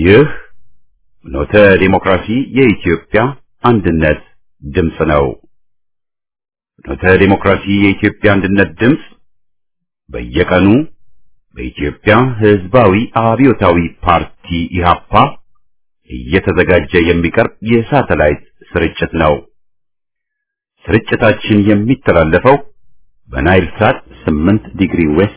ይህ ኖተ ዲሞክራሲ የኢትዮጵያ አንድነት ድምፅ ነው። ኖተ ዲሞክራሲ የኢትዮጵያ አንድነት ድምፅ በየቀኑ በኢትዮጵያ ሕዝባዊ አብዮታዊ ፓርቲ ኢህአፓ እየተዘጋጀ የሚቀርብ የሳተላይት ስርጭት ነው። ስርጭታችን የሚተላለፈው በናይል ሳት 8 ዲግሪ ዌስት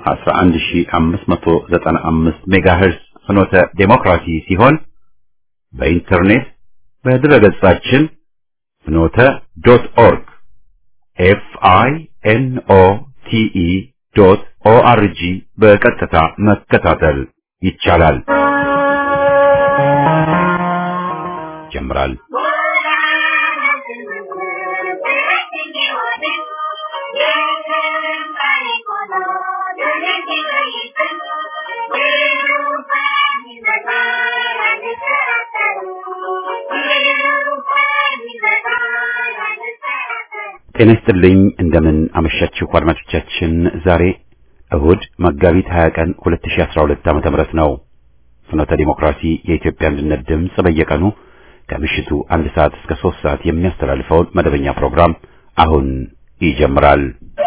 11595 ሜጋሄርስ ፍኖተ ዴሞክራሲ ሲሆን በኢንተርኔት በድረገጻችን ፍኖተ ዶት ኦርግ ኤፍ አይ ኤን ኦ ቲ ኢ ዶት ኦ አር ጂ በቀጥታ መከታተል ይቻላል። ጀምራል። ጤና ይስጥልኝ። እንደምን አመሻችሁ አድማጮቻችን። ዛሬ እሁድ መጋቢት 20 ቀን 2012 ዓ.ም ነው። ፍኖተ ዲሞክራሲ የኢትዮጵያ አንድነት ድምፅ በየቀኑ ከምሽቱ አንድ ሰዓት እስከ ሶስት ሰዓት የሚያስተላልፈውን መደበኛ ፕሮግራም አሁን ይጀምራል።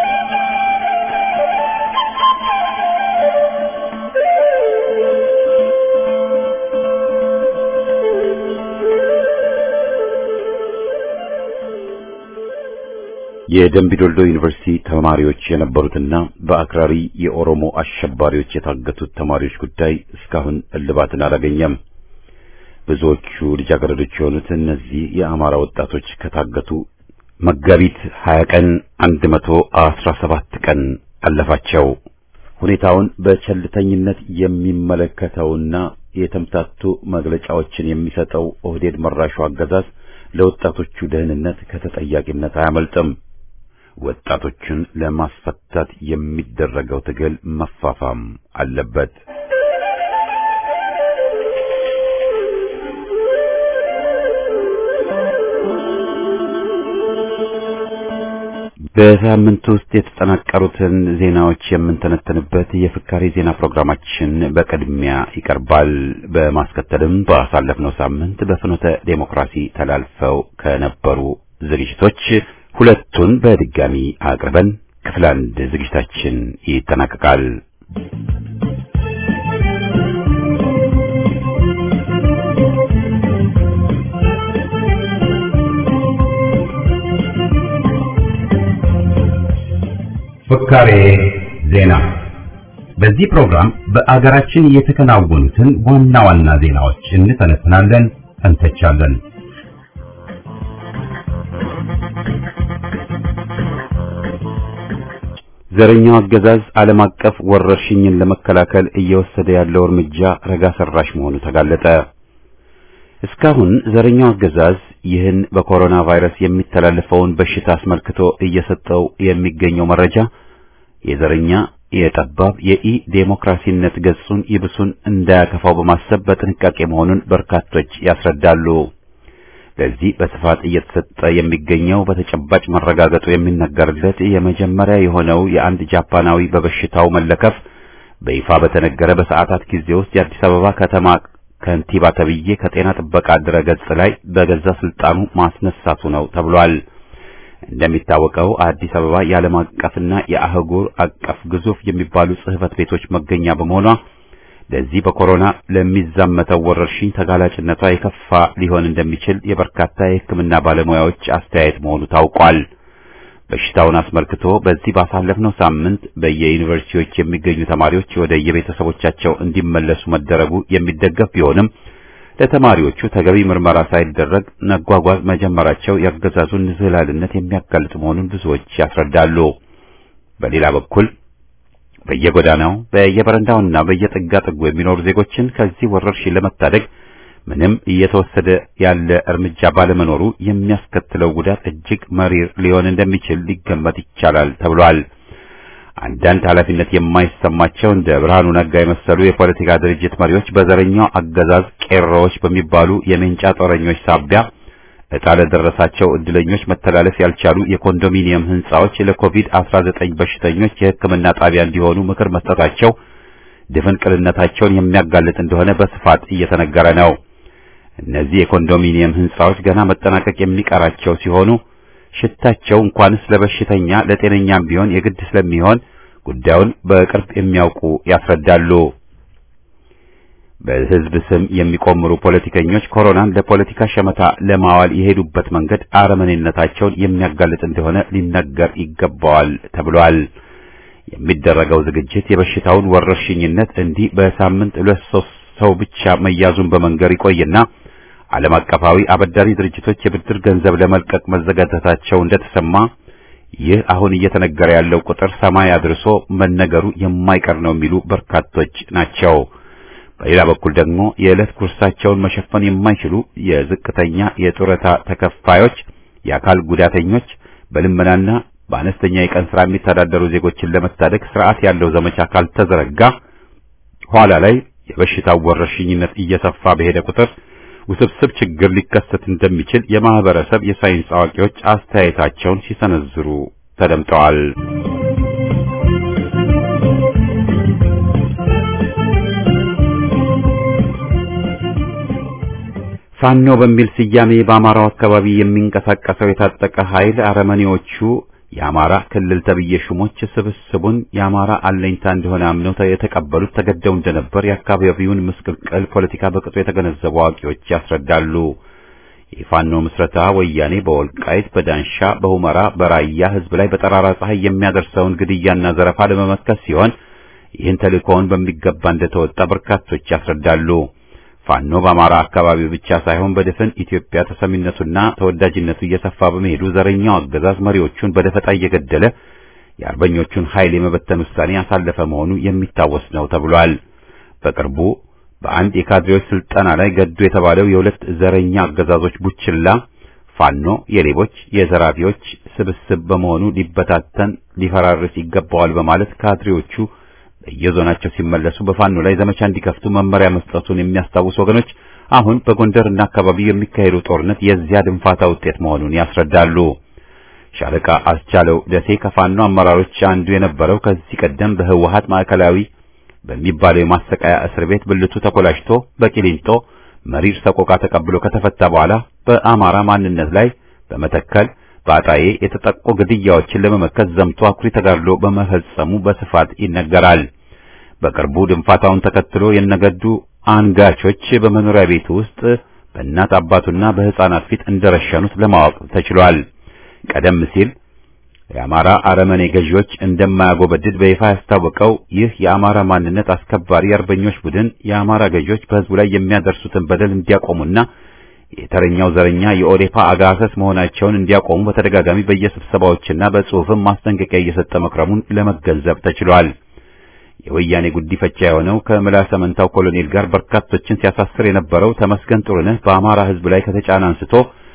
የደምቢዶልዶ ዩኒቨርሲቲ ተማሪዎች የነበሩትና በአክራሪ የኦሮሞ አሸባሪዎች የታገቱት ተማሪዎች ጉዳይ እስካሁን እልባትን አላገኘም። ብዙዎቹ ልጃገረዶች የሆኑት እነዚህ የአማራ ወጣቶች ከታገቱ መጋቢት 20 ቀን 117 ቀን አለፋቸው። ሁኔታውን በቸልተኝነት የሚመለከተውና የተምታቱ መግለጫዎችን የሚሰጠው ኦህዴድ መራሹ አገዛዝ ለወጣቶቹ ደህንነት ከተጠያቂነት አያመልጥም። ወጣቶችን ለማስፈታት የሚደረገው ትግል መፋፋም አለበት። በሳምንት ውስጥ የተጠናቀሩትን ዜናዎች የምንተነተንበት የፍካሬ ዜና ፕሮግራማችን በቅድሚያ ይቀርባል። በማስከተልም ባሳለፍነው ሳምንት በፍኖተ ዴሞክራሲ ተላልፈው ከነበሩ ዝግጅቶች ሁለቱን በድጋሚ አቅርበን ክፍል አንድ ዝግጅታችን ይጠናቀቃል። ፍካሬ ዜና። በዚህ ፕሮግራም በአገራችን የተከናወኑትን ዋና ዋና ዜናዎች እንተነትናለን፣ እንተቻለን። ዘረኛው አገዛዝ ዓለም አቀፍ ወረርሽኝን ለመከላከል እየወሰደ ያለው እርምጃ ረጋ ሰራሽ መሆኑ ተጋለጠ። እስካሁን ዘረኛው አገዛዝ ይህን በኮሮና ቫይረስ የሚተላለፈውን በሽታ አስመልክቶ እየሰጠው የሚገኘው መረጃ የዘረኛ የጠባብ የኢ ዴሞክራሲነት ገጹን ይብሱን እንዳያከፋው በማሰብ በጥንቃቄ መሆኑን በርካቶች ያስረዳሉ። ለዚህ በስፋት እየተሰጠ የሚገኘው በተጨባጭ መረጋገጡ የሚነገርለት የመጀመሪያ የሆነው የአንድ ጃፓናዊ በበሽታው መለከፍ በይፋ በተነገረ በሰዓታት ጊዜ ውስጥ የአዲስ አበባ ከተማ ከንቲባ ተብዬ ከጤና ጥበቃ ድረገጽ ላይ በገዛ ስልጣኑ ማስነሳቱ ነው ተብሏል። እንደሚታወቀው አዲስ አበባ የዓለም አቀፍና የአህጉር አቀፍ ግዙፍ የሚባሉ ጽሕፈት ቤቶች መገኛ በመሆኗ ለዚህ በኮሮና ለሚዛመተው ወረርሽኝ ተጋላጭነቷ የከፋ ሊሆን እንደሚችል የበርካታ የሕክምና ባለሙያዎች አስተያየት መሆኑ ታውቋል። በሽታውን አስመልክቶ በዚህ ባሳለፍነው ሳምንት በየዩኒቨርሲቲዎች የሚገኙ ተማሪዎች ወደ የቤተሰቦቻቸው እንዲመለሱ መደረጉ የሚደገፍ ቢሆንም ለተማሪዎቹ ተገቢ ምርመራ ሳይደረግ መጓጓዝ መጀመራቸው የአገዛዙን ንዝህላልነት የሚያጋልጥ መሆኑን ብዙዎች ያስረዳሉ። በሌላ በኩል በየጎዳናው በየበረንዳውና በየጥጋ ጥጉ የሚኖሩ ዜጎችን ከዚህ ወረርሽኝ ለመታደግ ምንም እየተወሰደ ያለ እርምጃ ባለመኖሩ የሚያስከትለው ጉዳት እጅግ መሪር ሊሆን እንደሚችል ሊገመት ይቻላል ተብሏል። አንዳንድ ኃላፊነት የማይሰማቸው እንደ ብርሃኑ ነጋ የመሰሉ የፖለቲካ ድርጅት መሪዎች በዘረኛው አገዛዝ ቄሮዎች በሚባሉ የሜንጫ ጦረኞች ሳቢያ ዕጣ ለደረሳቸው ዕድለኞች መተላለፍ ያልቻሉ የኮንዶሚኒየም ሕንጻዎች ለኮቪድ-19 በሽተኞች የሕክምና ጣቢያ እንዲሆኑ ምክር መስጠታቸው ድፍንቅልነታቸውን የሚያጋልጥ እንደሆነ በስፋት እየተነገረ ነው። እነዚህ የኮንዶሚኒየም ህንጻዎች ገና መጠናቀቅ የሚቀራቸው ሲሆኑ ሽታቸው እንኳንስ ለበሽተኛ ለጤነኛም ቢሆን የግድ ስለሚሆን ጉዳዩን በቅርብ የሚያውቁ ያስረዳሉ። በህዝብ ስም የሚቆምሩ ፖለቲከኞች ኮሮናን ለፖለቲካ ሸመታ ለማዋል የሄዱበት መንገድ አረመኔነታቸውን የሚያጋልጥ እንደሆነ ሊነገር ይገባዋል ተብሏል። የሚደረገው ዝግጅት የበሽታውን ወረርሽኝነት እንዲህ በሳምንት ሁለት ሶስት ሰው ብቻ መያዙን በመንገር ይቆይና ዓለም አቀፋዊ አበዳሪ ድርጅቶች የብድር ገንዘብ ለመልቀቅ መዘጋጀታቸው እንደተሰማ ይህ አሁን እየተነገረ ያለው ቁጥር ሰማይ አድርሶ መነገሩ የማይቀር ነው የሚሉ በርካቶች ናቸው። በሌላ በኩል ደግሞ የዕለት ጉርሳቸውን መሸፈን የማይችሉ የዝቅተኛ የጡረታ ተከፋዮች፣ የአካል ጉዳተኞች፣ በልመናና በአነስተኛ የቀን ስራ የሚተዳደሩ ዜጎችን ለመታደግ ስርዓት ያለው ዘመቻ ካልተዘረጋ ኋላ ላይ የበሽታው ወረርሽኝነት እየሰፋ በሄደ ቁጥር ውስብስብ ችግር ሊከሰት እንደሚችል የማህበረሰብ የሳይንስ አዋቂዎች አስተያየታቸውን ሲሰነዝሩ ተደምጠዋል። ፋኖ በሚል ስያሜ በአማራው አካባቢ የሚንቀሳቀሰው የታጠቀ ኃይል አረመኔዎቹ የአማራ ክልል ተብዬ ሹሞች ስብስቡን የአማራ አለኝታ እንደሆነ አምነው የተቀበሉት ተገደው እንደነበር የአካባቢውን ምስቅልቅል ፖለቲካ በቅጡ የተገነዘቡ አዋቂዎች ያስረዳሉ። የፋኖ ምስረታ ወያኔ በወልቃይት፣ በዳንሻ፣ በሁመራ፣ በራያ ህዝብ ላይ በጠራራ ፀሐይ የሚያደርሰውን ግድያና ዘረፋ ለመመከት ሲሆን ይህን ተልእኮውን በሚገባ እንደተወጣ በርካቶች ያስረዳሉ። ፋኖ በአማራ አካባቢ ብቻ ሳይሆን በድፍን ኢትዮጵያ ተሰሚነቱና ተወዳጅነቱ እየሰፋ በመሄዱ ዘረኛው አገዛዝ መሪዎቹን በደፈጣ እየገደለ የአርበኞቹን ኃይል የመበተን ውሳኔ ያሳለፈ መሆኑ የሚታወስ ነው ተብሏል። በቅርቡ በአንድ የካድሬዎች ስልጠና ላይ ገዱ የተባለው የሁለት ዘረኛ አገዛዞች ቡችላ ፋኖ የሌቦች የዘራፊዎች ስብስብ በመሆኑ ሊበታተን ሊፈራርስ ይገባዋል በማለት ካድሬዎቹ በየዞናቸው ሲመለሱ በፋኖ ላይ ዘመቻ እንዲከፍቱ መመሪያ መስጠቱን የሚያስታውሱ ወገኖች አሁን በጎንደርና አካባቢው የሚካሄዱ ጦርነት የዚያ ድንፋታ ውጤት መሆኑን ያስረዳሉ። ሻለቃ አስቻለው ደሴ ከፋኖ አመራሮች አንዱ የነበረው ከዚህ ቀደም በህወሓት ማዕከላዊ በሚባለው የማሰቃያ እስር ቤት ብልቱ ተኮላሽቶ በቂሊንጦ መሪር ሰቆቃ ተቀብሎ ከተፈታ በኋላ በአማራ ማንነት ላይ በመተከል በአጣዬ የተጠቁ ግድያዎችን ለመመከት ዘምቶ አኩሪ ተጋድሎ በመፈጸሙ በስፋት ይነገራል። በቅርቡ ድንፋታውን ተከትሎ የነገዱ አንጋቾች በመኖሪያ ቤቱ ውስጥ በእናት አባቱና በሕፃናት ፊት እንደረሸኑት ለማወቅ ተችሏል። ቀደም ሲል የአማራ አረመኔ ገዢዎች እንደማያጎበድድ በይፋ ያስታወቀው ይህ የአማራ ማንነት አስከባሪ አርበኞች ቡድን የአማራ ገዢዎች በሕዝቡ ላይ የሚያደርሱትን በደል እንዲያቆሙና የተረኛው ዘረኛ የኦዴፓ አጋሰስ መሆናቸውን እንዲያቆሙ በተደጋጋሚ በየስብሰባዎችና በጽሑፍም ማስጠንቀቂያ እየሰጠ መክረሙን ለመገንዘብ ተችሏል። የወያኔ ጉዲፈቻ የሆነው ከምላሰ መንታው ኮሎኔል ጋር በርካቶችን ሲያሳስር የነበረው ተመስገን ጥሩነህ በአማራ ሕዝብ ላይ ከተጫነ አንስቶ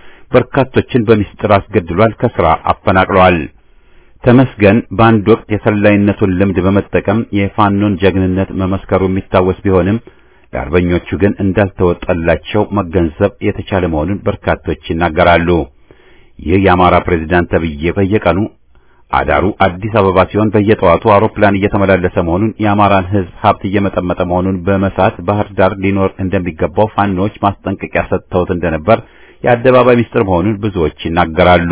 በርካቶችን በሚስጥር አስገድሏል፣ ከስራ አፈናቅለዋል። ተመስገን በአንድ ወቅት የሰላይነቱን ልምድ በመጠቀም የፋኖን ጀግንነት መመስከሩ የሚታወስ ቢሆንም ለአርበኞቹ ግን እንዳልተወጣላቸው መገንዘብ የተቻለ መሆኑን በርካቶች ይናገራሉ። ይህ የአማራ ፕሬዝዳንት ተብዬ በየቀኑ አዳሩ አዲስ አበባ ሲሆን በየጠዋቱ አውሮፕላን እየተመላለሰ መሆኑን የአማራን ሕዝብ ሀብት እየመጠመጠ መሆኑን በመሳት ባህር ዳር ሊኖር እንደሚገባው ፋኖች ማስጠንቀቂያ ሰጥተውት እንደነበር የአደባባይ ምስጢር መሆኑን ብዙዎች ይናገራሉ።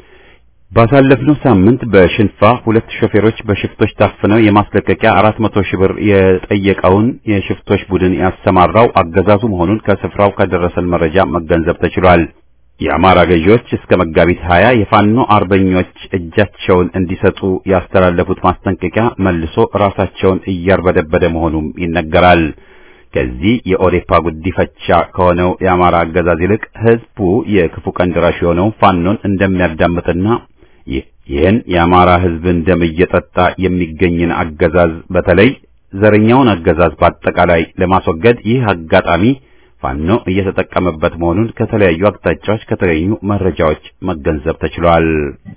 ባሳለፍነው ሳምንት በሽንፋ ሁለት ሾፌሮች በሽፍቶች ታፍነው የማስለቀቂያ አራት መቶ ሺህ ብር የጠየቀውን የሽፍቶች ቡድን ያሰማራው አገዛዙ መሆኑን ከስፍራው ከደረሰን መረጃ መገንዘብ ተችሏል። የአማራ ገዢዎች እስከ መጋቢት ሀያ የፋኖ አርበኞች እጃቸውን እንዲሰጡ ያስተላለፉት ማስጠንቀቂያ መልሶ ራሳቸውን እያርበደበደ መሆኑም ይነገራል። ከዚህ የኦዴፓ ጉዲፈቻ ከሆነው የአማራ አገዛዝ ይልቅ ህዝቡ የክፉ ቀን ደራሽ የሆነውን ፋኖን እንደሚያዳምጥና ይህን የአማራ ህዝብን ደም እየጠጣ የሚገኝን አገዛዝ በተለይ ዘረኛውን አገዛዝ በአጠቃላይ ለማስወገድ ይህ አጋጣሚ ፋኖ እየተጠቀመበት መሆኑን ከተለያዩ አቅጣጫዎች ከተገኙ መረጃዎች መገንዘብ ተችሏል።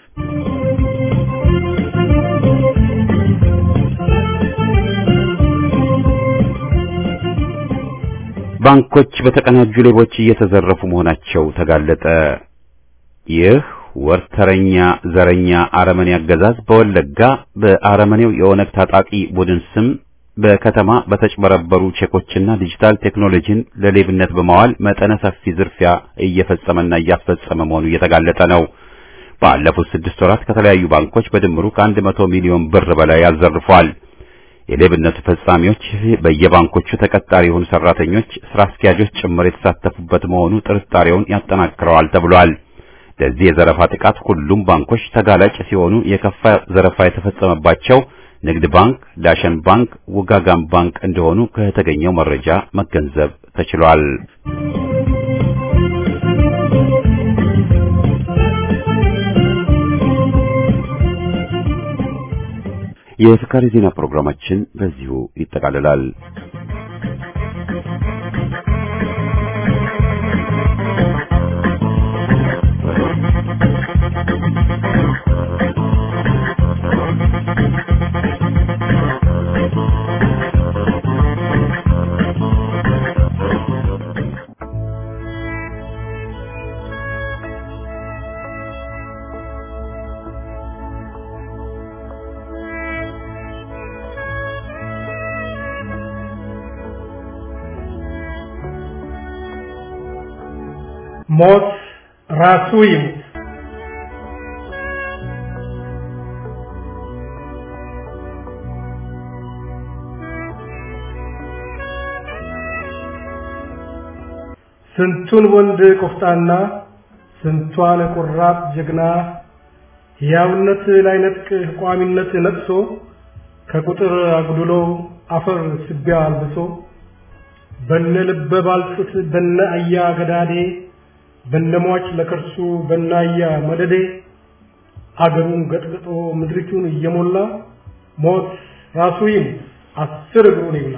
ባንኮች በተቀናጁ ሌቦች እየተዘረፉ መሆናቸው ተጋለጠ። ይህ ወርተረኛ ዘረኛ አረመኔ አገዛዝ በወለጋ በአረመኔው የኦነግ ታጣቂ ቡድን ስም በከተማ በተጭበረበሩ ቼኮችና ዲጂታል ቴክኖሎጂን ለሌብነት በማዋል መጠነ ሰፊ ዝርፊያ እየፈጸመና እያስፈጸመ መሆኑ እየተጋለጠ ነው። ባለፉት ስድስት ወራት ከተለያዩ ባንኮች በድምሩ ከአንድ መቶ ሚሊዮን ብር በላይ አዘርፏል። የሌብነቱ ፈጻሚዎች በየባንኮቹ ተቀጣሪ የሆኑ ሰራተኞች፣ ስራ አስኪያጆች ጭምር የተሳተፉበት መሆኑ ጥርጣሬውን ያጠናክረዋል ተብሏል። ለዚህ የዘረፋ ጥቃት ሁሉም ባንኮች ተጋላጭ ሲሆኑ የከፋ ዘረፋ የተፈጸመባቸው ንግድ ባንክ፣ ዳሸን ባንክ፣ ውጋጋን ባንክ እንደሆኑ ከተገኘው መረጃ መገንዘብ ተችሏል። የፍካሪ ዜና ፕሮግራማችን በዚሁ ይጠቃልላል። ሞት ራሱ ይሙት። ስንቱን ወንድ ቆፍጣና ስንቷን ቆራጥ ጀግና ሕያውነት ላይነጥቅ ቋሚነት ነጥሶ ከቁጥር አጉድሎ አፈር ስቢያ አልብሶ በነ ልበ ባልጩት በነ አያ ገዳዴ በነሟች ለከርሱ በናያ መደዴ አገሩን ገጥግጦ ምድሪቱን እየሞላ ሞት ራሱ ይሙት አስር እግሩን ይብላ።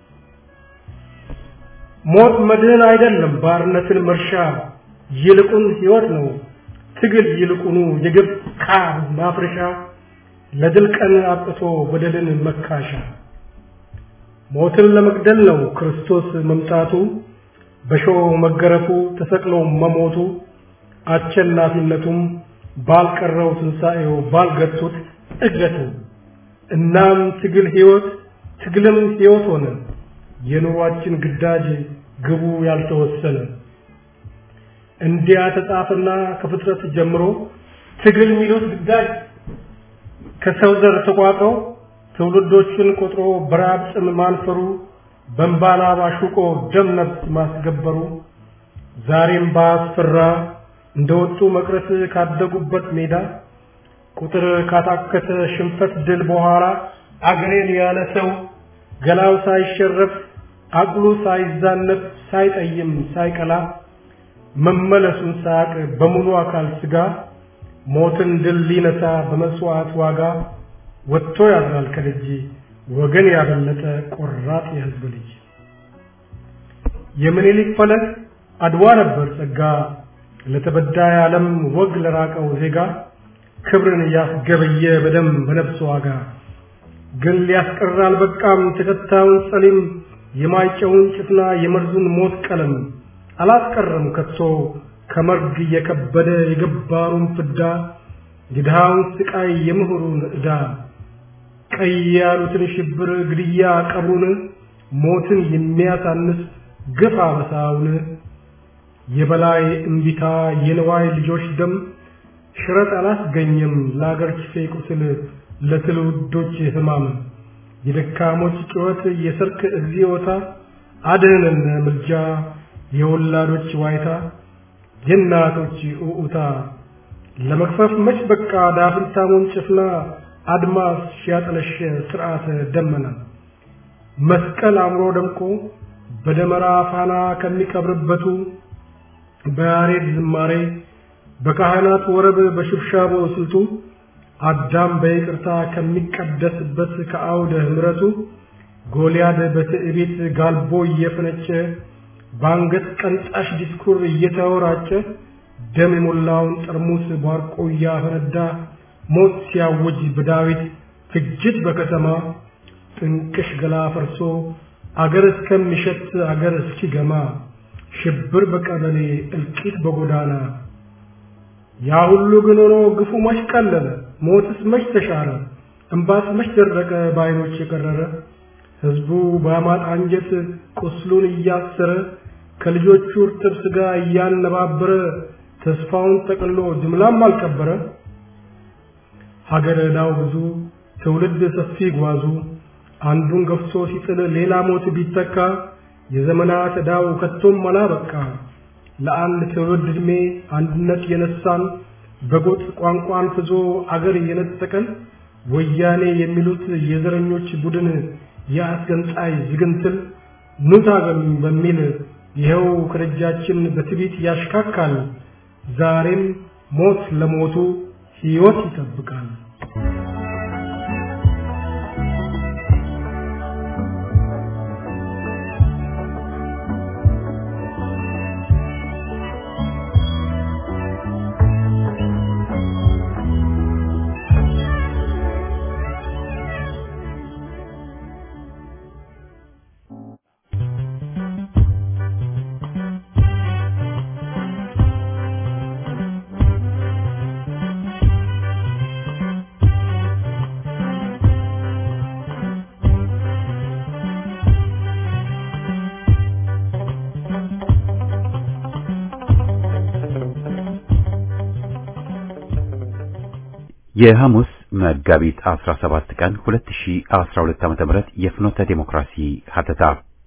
ሞት መድህን አይደለም ባርነትን መርሻ ይልቁን ሕይወት ነው ትግል ይልቁኑ የግብ ቃር ማፍረሻ ለድል ቀን አብቅቶ በደልን መካሻ ሞትን ለመግደል ነው ክርስቶስ መምጣቱ በሾህ መገረፉ ተሰቅሎ መሞቱ አሸናፊነቱም ባልቀረው ትንሣኤው ባልገቱት እገቱ እናም ትግል ሕይወት ትግልም ሕይወት ሆነ የኑሯችን ግዳጅ ግቡ ያልተወሰነ እንዲያ ተጻፈና ከፍጥረት ጀምሮ ትግል የሚሉት ግዳጅ ከሰው ዘር ተቋጥሮ ትውልዶችን ቆጥሮ በራብ ጥም ማንፈሩ በእንባና ባሹቆ ደም ነፍስ ማስገበሩ ዛሬም ባስፈራ እንደወጡ መቅረት ካደጉበት ሜዳ ቁጥር ካታከተ ሽንፈት ድል በኋላ አገሬን ያለ ሰው ገላው ሳይሸረፍ አቅሉ ሳይዛነፍ ሳይጠይም ሳይቀላ መመለሱን ሳያቅ በሙሉ አካል ስጋ ሞትን ድል ሊነሳ በመስዋዕት ዋጋ ወጥቶ ያድራል ከደጅ ወገን ያበለጠ ቆራጥ የሕዝብ ልጅ የምኒልክ ፈለግ አድዋ ነበር ጸጋ ለተበዳይ ዓለም ወግ ለራቀው ዜጋ ክብርን ያስገበየ በደም በነፍስ ዋጋ ግን ሊያስቀር አልበቃም ተከታዩን ጸሊም የማይጨውን ጭፍና የመርዙን ሞት ቀለም አላስቀረም ከቶ ከመርግ የከበደ የገባሩን ፍዳ የድሃውን ስቃይ የምሁሩን ዕዳ ቀይ ያሉትን ሽብር ግድያ ቀብሩን ሞትን የሚያሳንስ ግፍ አበሳውን የበላይ እምቢታ የንዋይ ልጆች ደም ሽረት አላስገኘም ለአገር ችፌ ቁስል ለትውልዶች ሕማም የደካሞች ጩኸት የሰርክ እግዚኦታ አድህነን ምልጃ የወላዶች ዋይታ የእናቶች ኡኡታ ለመክፈፍ መች በቃ ዳፍንታሙን ጭፍና አድማስ ሲያጠለሽ ስርዓተ ደመና መስቀል አምሮ ደምቆ በደመራ ፋና ከሚቀብርበቱ በያሬድ ዝማሬ በካህናት ወረብ በሽብሻቦ ስልቱ አዳም በይቅርታ ከሚቀደስበት ከአውደ ምሕረቱ ጎልያድ በትዕቢት ጋልቦ እየፈነጨ በአንገት ቀንጣሽ ዲስኩር እየተወራጨ ደም የሞላውን ጠርሙስ ባርቆ እያፈነዳ ሞት ሲያውጅ በዳዊት ፍጅት በከተማ ጥንቅሽ ገላ ፈርሶ አገር እስከሚሸት አገር እስኪገማ ሽብር በቀበሌ እልቂት በጎዳና ያ ሁሉ ግን ሆኖ ግፉ መች ቀለለ ሞትስ መች ተሻረ እምባስ መች ደረቀ በዓይኖች የቀረረ ሕዝቡ በአማጥ አንጀት ቁስሉን እያሰረ ከልጆቹ እርጥብ ሥጋ እያነባበረ ተስፋውን ጠቅሎ ጅምላም አልቀበረ። ሀገር ዕዳው ብዙ ትውልድ ሰፊ ጓዙ አንዱን ገፍቶ ሲጥል ሌላ ሞት ቢተካ የዘመናት ዕዳው ከቶም አላበቃ። ለአንድ ትውልድ ዕድሜ አንድነት የነሳን በጎጥ ቋንቋን ፍዞ አገር የነጠቀን ወያኔ የሚሉት የዘረኞች ቡድን የአስገንጣይ ዝግንትል ኑ ታገሉኝ በሚል ይኸው ከደጃችን በትዕቢት ያሽካካል። ዛሬም ሞት ለሞቱ ሕይወት ይጠብቃል። የሐሙስ መጋቢት 17 ቀን 2012 ዓ.ም የፍኖተ ዴሞክራሲ ሀተታ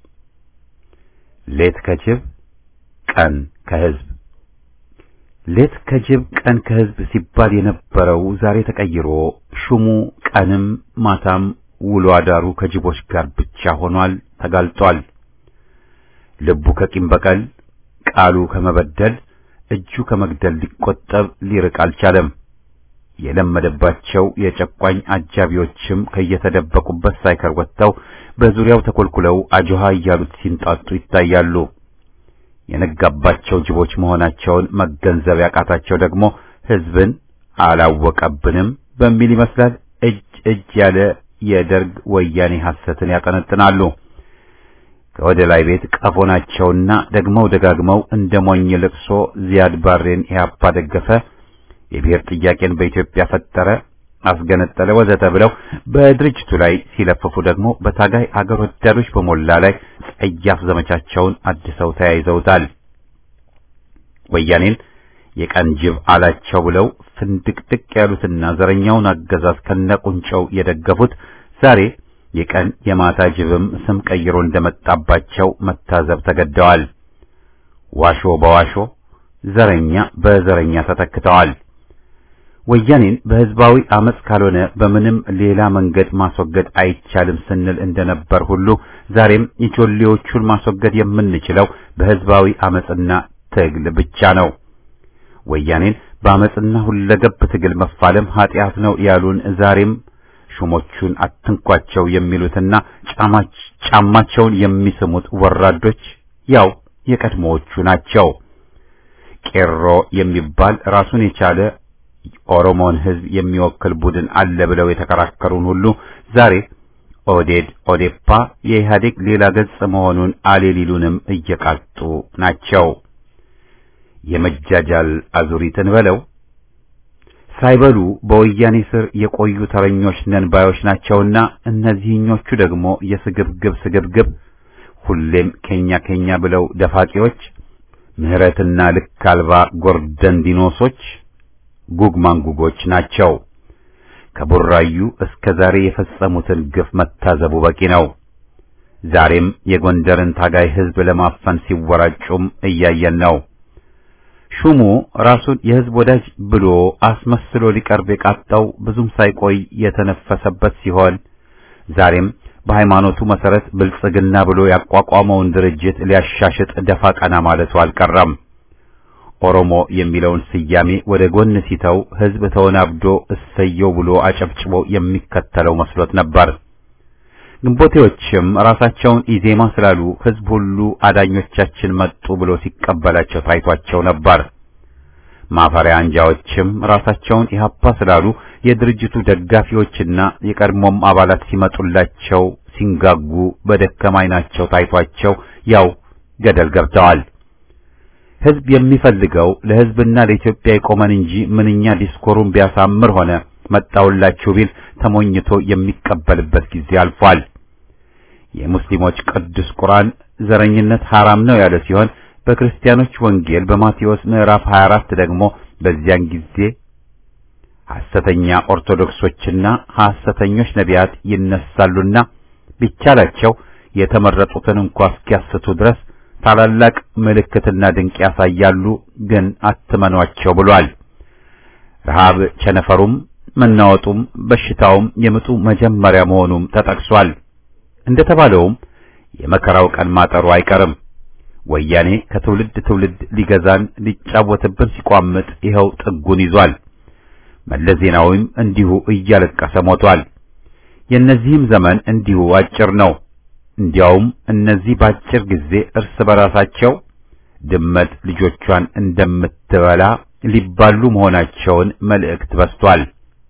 ሌት ከጅብ ቀን ከህዝብ ሌት ከጅብ ቀን ከህዝብ ሲባል የነበረው ዛሬ ተቀይሮ ሹሙ ቀንም ማታም ውሎ አዳሩ ከጅቦች ጋር ብቻ ሆኗል፣ ተጋልጧል። ልቡ ከቂም በቀል ቃሉ ከመበደል እጁ ከመግደል ሊቆጠብ ሊርቅ አልቻለም። የለመደባቸው የጨቋኝ አጃቢዎችም ከየተደበቁበት ሳይከር ወጥተው በዙሪያው ተኮልኩለው አጆሃ እያሉት ሲንጣጡ ይታያሉ። የነጋባቸው ጅቦች መሆናቸውን መገንዘብ ያቃታቸው ደግሞ ህዝብን አላወቀብንም በሚል ይመስላል እጅ እጅ ያለ የደርግ ወያኔ ሐሰትን ያጠነጥናሉ። ከወደ ላይ ቤት ቀፎ ናቸውና ደግመው ደጋግመው እንደ ሞኝ ልቅሶ ዚያድ ባሬን ኢህአፓ ደገፈ የብሔር ጥያቄን በኢትዮጵያ ፈጠረ፣ አስገነጠለ፣ ወዘተ ብለው በድርጅቱ ላይ ሲለፍፉ ደግሞ በታጋይ አገር ወዳዶች በሞላ ላይ ጸያፍ ዘመቻቸውን አድሰው ተያይዘውታል። ወያኔን የቀን ጅብ አላቸው ብለው ፍንድቅድቅ ያሉትና ዘረኛውን አገዛዝ ከነቁንጨው የደገፉት ዛሬ የቀን የማታ ጅብም ስም ቀይሮ እንደመጣባቸው መታዘብ ተገደዋል። ዋሾ በዋሾ ዘረኛ በዘረኛ ተተክተዋል። ወያኔን በህዝባዊ አመጽ ካልሆነ በምንም ሌላ መንገድ ማስወገድ አይቻልም ስንል እንደነበር ሁሉ ዛሬም የጆሌዎቹን ማስወገድ የምንችለው በህዝባዊ አመጽና ትግል ብቻ ነው። ወያኔን በአመጽና ሁለገብ ትግል መፋለም ኃጢአት ነው ያሉን ዛሬም ሹሞቹን አትንኳቸው የሚሉትና ጫማቸውን የሚስሙት ወራዶች ያው የቀድሞዎቹ ናቸው። ቄሮ የሚባል ራሱን የቻለ ኦሮሞን ህዝብ የሚወክል ቡድን አለ ብለው የተከራከሩን ሁሉ ዛሬ ኦዴድ ኦዴፓ የኢህአዴግ ሌላ ገጽ መሆኑን አሌሊሉንም እየቃጡ ናቸው። የመጃጃል አዙሪትን በለው ሳይበሉ በወያኔ ስር የቆዩ ተረኞች ነን ባዮች ናቸውና እነዚህኞቹ ደግሞ የስግብግብ ስግብግብ ሁሌም ኬኛ ኬኛ ብለው ደፋቂዎች ምህረትና ልክ አልባ ጎርደን ዲኖሶች ጉግ ማንጉጎች ናቸው። ከቡራዩ እስከ ዛሬ የፈጸሙትን ግፍ መታዘቡ በቂ ነው። ዛሬም የጎንደርን ታጋይ ህዝብ ለማፈን ሲወራጩም እያየን ነው። ሹሙ ራሱን የህዝብ ወዳጅ ብሎ አስመስሎ ሊቀርብ የቃጣው ብዙም ሳይቆይ የተነፈሰበት ሲሆን ዛሬም በሃይማኖቱ መሰረት ብልጽግና ብሎ ያቋቋመውን ድርጅት ሊያሻሽጥ ደፋ ቀና ማለቱ አልቀረም። ኦሮሞ የሚለውን ስያሜ ወደ ጎን ሲተው ህዝብ ተወናብዶ እሰየው ብሎ አጨብጭቦ የሚከተለው መስሎት ነበር። ግንቦቴዎችም ራሳቸውን ኢዜማ ስላሉ ህዝብ ሁሉ አዳኞቻችን መጡ ብሎ ሲቀበላቸው ታይቷቸው ነበር። ማፈሪያ አንጃዎችም ራሳቸውን ኢህአፓ ስላሉ የድርጅቱ ደጋፊዎችና የቀድሞም አባላት ሲመጡላቸው ሲንጋጉ በደከማ ዓይናቸው ታይቷቸው ያው ገደል ገብተዋል። ህዝብ የሚፈልገው ለህዝብና ለኢትዮጵያ የቆመን እንጂ ምንኛ ዲስኮሩን ቢያሳምር ሆነ መጣውላችሁ ቢል ተሞኝቶ የሚቀበልበት ጊዜ አልፏል። የሙስሊሞች ቅዱስ ቁርአን ዘረኝነት ሐራም ነው ያለ ሲሆን በክርስቲያኖች ወንጌል በማቴዎስ ምዕራፍ 24 ደግሞ በዚያን ጊዜ ሐሰተኛ ኦርቶዶክሶችና ሐሰተኞች ነቢያት ይነሳሉና ቢቻላቸው የተመረጡትን እንኳ እስኪያስቱ ድረስ ታላላቅ ምልክትና ድንቅ ያሳያሉ፣ ግን አትመኗቸው ብሏል። ረሃብ ቸነፈሩም መናወጡም በሽታውም የምጡ መጀመሪያ መሆኑም ተጠቅሷል። እንደተባለውም የመከራው ቀን ማጠሩ አይቀርም። ወያኔ ከትውልድ ትውልድ ሊገዛን ሊጫወትብን ሲቋምጥ ይኸው ጥጉን ይዟል። መለስ ዜናዊም እንዲሁ እያለቀሰ ሞቷል። የእነዚህም ዘመን እንዲሁ አጭር ነው። እንዲያውም እነዚህ በአጭር ጊዜ እርስ በራሳቸው ድመት ልጆቿን እንደምትበላ ሊባሉ መሆናቸውን መልእክት በስቷል።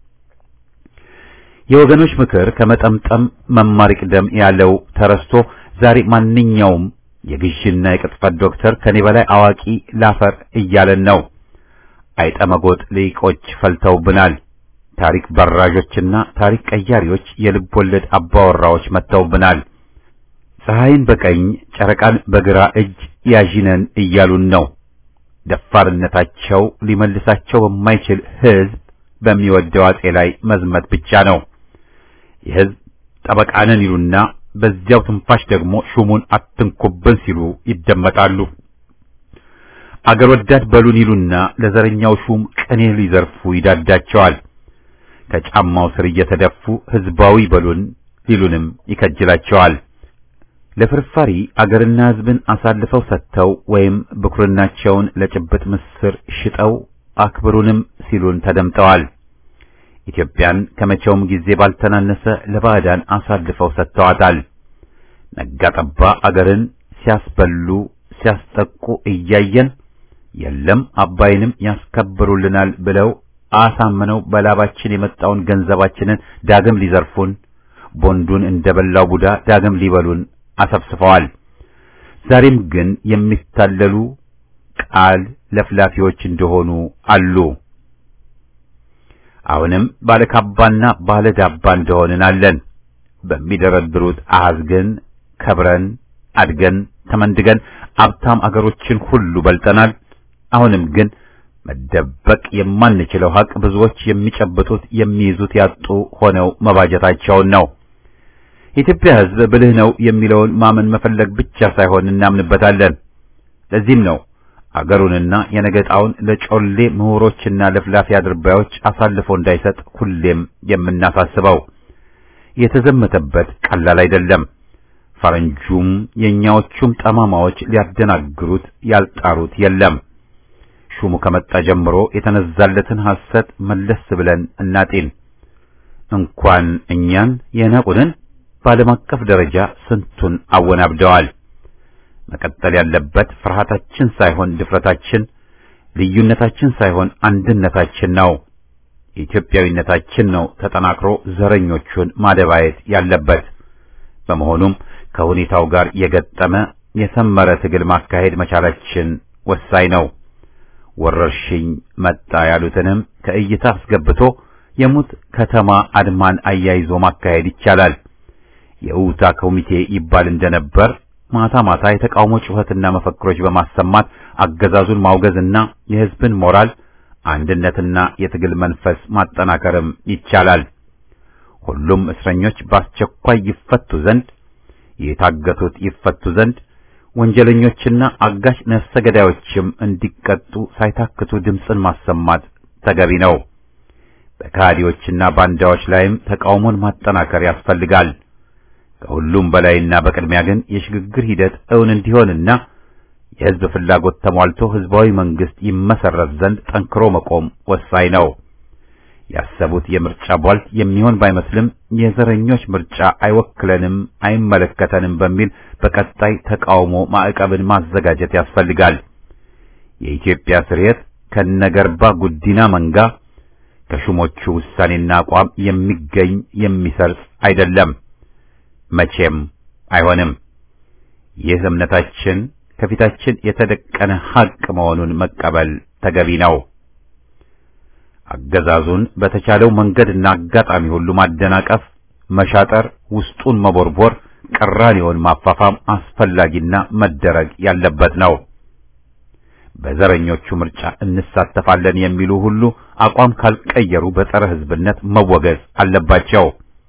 የወገኖች ምክር ከመጠምጠም መማር ይቅደም ያለው ተረስቶ ዛሬ ማንኛውም የግዥና የቅጥፈት ዶክተር ከኔ በላይ አዋቂ ላፈር እያለን ነው። አይጠመጎጥ ሊቆች ፈልተውብናል። ታሪክ በራዦችና ታሪክ ቀያሪዎች የልብ ወለድ አባወራዎች መጥተውብናል። ፀሐይን በቀኝ ጨረቃን በግራ እጅ ያዥነን እያሉን ነው። ደፋርነታቸው ሊመልሳቸው በማይችል ሕዝብ በሚወደው አጼ ላይ መዝመት ብቻ ነው። የሕዝብ ጠበቃነን ይሉና በዚያው ትንፋሽ ደግሞ ሹሙን አትንኩብን ሲሉ ይደመጣሉ። አገር ወዳድ በሉን ይሉና ለዘረኛው ሹም ቅኔ ሊዘርፉ ይዳዳቸዋል። ከጫማው ስር እየተደፉ ሕዝባዊ በሉን ሊሉንም ይከጅላቸዋል። ለፍርፋሪ አገርና ሕዝብን አሳልፈው ሰጥተው ወይም ብኩርናቸውን ለጭብጥ ምስር ሽጠው አክብሩንም ሲሉን ተደምጠዋል። ኢትዮጵያን ከመቼውም ጊዜ ባልተናነሰ ለባዕዳን አሳልፈው ሰጥተዋታል። ነጋ ጠባ አገርን ሲያስበሉ ሲያስጠቁ እያየን የለም አባይንም ያስከብሩልናል ብለው አሳምነው በላባችን የመጣውን ገንዘባችንን ዳግም ሊዘርፉን ቦንዱን እንደበላው ቡዳ ዳግም ሊበሉን አሰብስፈዋል። ዛሬም ግን የሚታለሉ ቃል ለፍላፊዎች እንደሆኑ አሉ። አሁንም ባለካባና ባለዳባ እንደሆንን አለን። በሚደረድሩት አሃዝ ግን ከብረን አድገን ተመንድገን አብታም አገሮችን ሁሉ በልጠናል። አሁንም ግን መደበቅ የማንችለው ሀቅ ብዙዎች የሚጨብጡት የሚይዙት ያጡ ሆነው መባጀታቸውን ነው። የኢትዮጵያ ሕዝብ ብልህ ነው የሚለውን ማመን መፈለግ ብቻ ሳይሆን እናምንበታለን። ለዚህም ነው አገሩንና የነገጣውን ለጮሌ ምሁሮችና ለፍላፊ አድርባዮች አሳልፎ እንዳይሰጥ ሁሌም የምናሳስበው። የተዘመተበት ቀላል አይደለም። ፈረንጁም የእኛዎቹም ጠማማዎች ሊያደናግሩት ያልጣሩት የለም። ሹሙ ከመጣ ጀምሮ የተነዛለትን ሐሰት መለስ ብለን እናጤን። እንኳን እኛን የናቁንን በዓለም አቀፍ ደረጃ ስንቱን አወናብደዋል። መቀጠል ያለበት ፍርሃታችን ሳይሆን ድፍረታችን፣ ልዩነታችን ሳይሆን አንድነታችን ነው። ኢትዮጵያዊነታችን ነው ተጠናክሮ ዘረኞቹን ማደባየት ያለበት። በመሆኑም ከሁኔታው ጋር የገጠመ የሰመረ ትግል ማካሄድ መቻላችን ወሳኝ ነው። ወረርሽኝ መጣ ያሉትንም ከእይታ አስገብቶ የሙት ከተማ አድማን አያይዞ ማካሄድ ይቻላል። የውታ ኮሚቴ ይባል እንደነበር ማታ ማታ የተቃውሞ ጩኸትና መፈክሮች በማሰማት አገዛዙን ማውገዝና የሕዝብን ሞራል አንድነትና የትግል መንፈስ ማጠናከርም ይቻላል። ሁሉም እስረኞች በአስቸኳይ ይፈቱ ዘንድ፣ የታገቱት ይፈቱ ዘንድ፣ ወንጀለኞችና አጋሽ ነፍሰ ገዳዮችም እንዲቀጡ ሳይታክቱ ድምፅን ማሰማት ተገቢ ነው። በካዲዎችና ባንዳዎች ላይም ተቃውሞን ማጠናከር ያስፈልጋል። ከሁሉም በላይና በቅድሚያ ግን የሽግግር ሂደት እውን እንዲሆንና የሕዝብ ፍላጎት ተሟልቶ ሕዝባዊ መንግስት ይመሰረት ዘንድ ጠንክሮ መቆም ወሳኝ ነው። ያሰቡት የምርጫ ቧልት የሚሆን ባይመስልም የዘረኞች ምርጫ አይወክለንም፣ አይመለከተንም በሚል በቀጣይ ተቃውሞ ማዕቀብን ማዘጋጀት ያስፈልጋል። የኢትዮጵያ ስርየት ከነገርባ ጉዲና መንጋ ከሹሞቹ ውሳኔና አቋም የሚገኝ የሚሰርጽ አይደለም፣ መቼም አይሆንም። ይህ እምነታችን ከፊታችን የተደቀነ ሐቅ መሆኑን መቀበል ተገቢ ነው። አገዛዙን በተቻለው መንገድና አጋጣሚ ሁሉ ማደናቀፍ፣ መሻጠር፣ ውስጡን መቦርቦር ቅራኔውን ማፋፋም አስፈላጊና መደረግ ያለበት ነው። በዘረኞቹ ምርጫ እንሳተፋለን የሚሉ ሁሉ አቋም ካልቀየሩ በጸረ ሕዝብነት መወገዝ አለባቸው።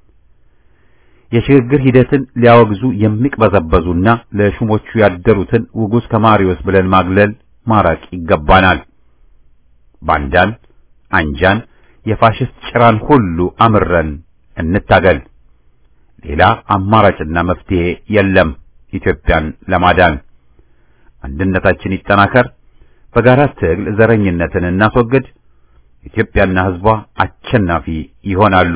የሽግግር ሂደትን ሊያወግዙ የሚቅበዘበዙና ለሹሞቹ ያደሩትን ውጉዝ ከማሪዎስ ብለን ማግለል ማራቅ ይገባናል። ባንዳን፣ አንጃን፣ የፋሽስት ጭራን ሁሉ አምረን እንታገል። ሌላ አማራጭና መፍትሄ የለም። ኢትዮጵያን ለማዳን አንድነታችን ይጠናከር። በጋራ ትግል ዘረኝነትን እናስወግድ። ኢትዮጵያና ሕዝቧ አሸናፊ ይሆናሉ።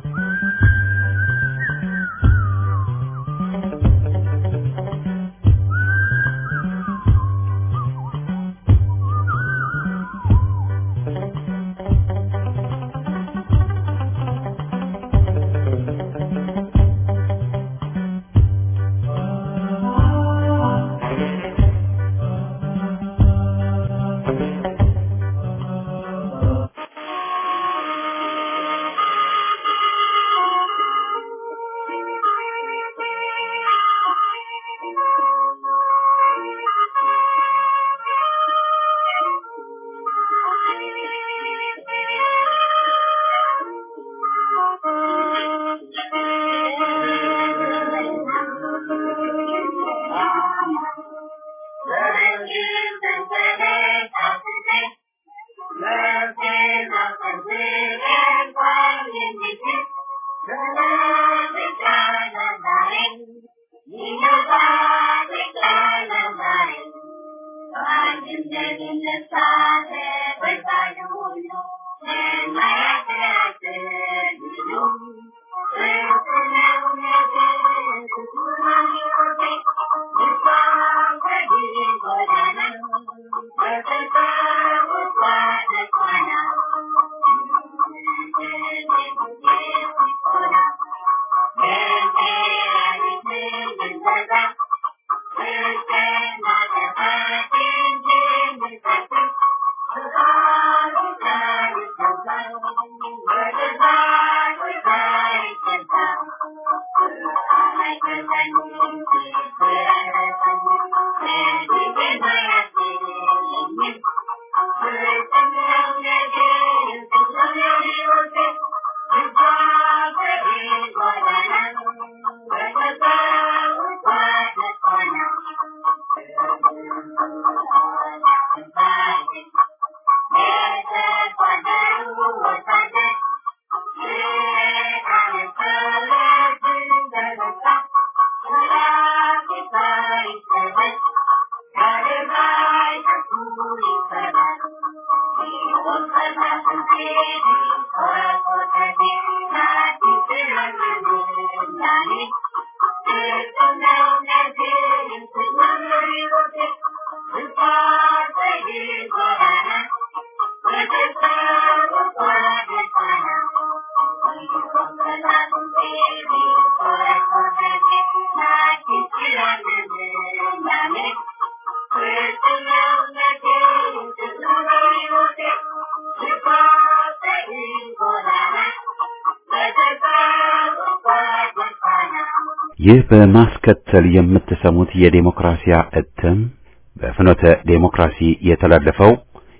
ይህ በማስከተል የምትሰሙት የዴሞክራሲያ እትም በፍኖተ ዴሞክራሲ የተላለፈው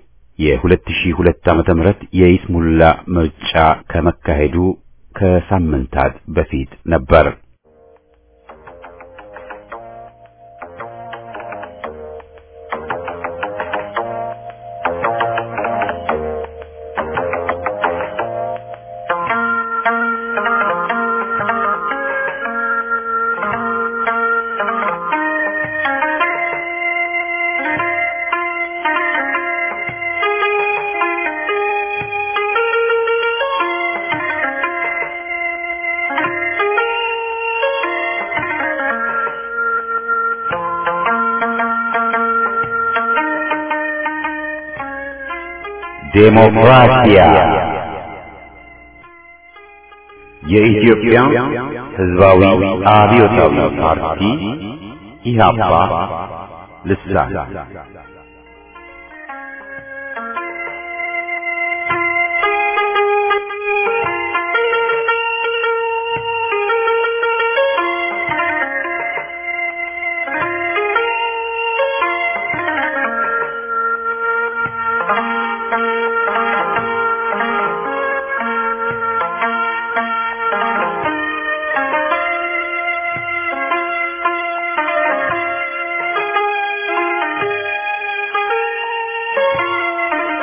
የ2002 ዓመተ ምህረት የይስሙላ ምርጫ ከመካሄዱ ከሳምንታት በፊት ነበር። ዴሞክራሲያ የኢትዮጵያ ሕዝባዊ አብዮታዊ ፓርቲ ኢህአፓ ልሳን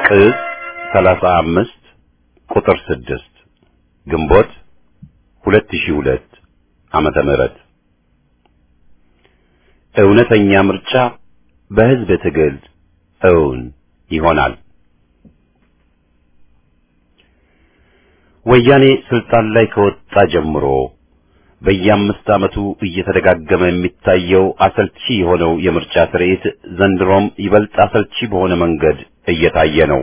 ቅጽ 35 ቁጥር 6 ግንቦት 2002 ዓመተ ምህረት እውነተኛ ምርጫ በህዝብ ትግል እውን ይሆናል። ወያኔ ስልጣን ላይ ከወጣ ጀምሮ በየአምስት ዓመቱ እየተደጋገመ የሚታየው አሰልቺ የሆነው የምርጫ ትርኢት ዘንድሮም ይበልጥ አሰልቺ በሆነ መንገድ እየታየ ነው።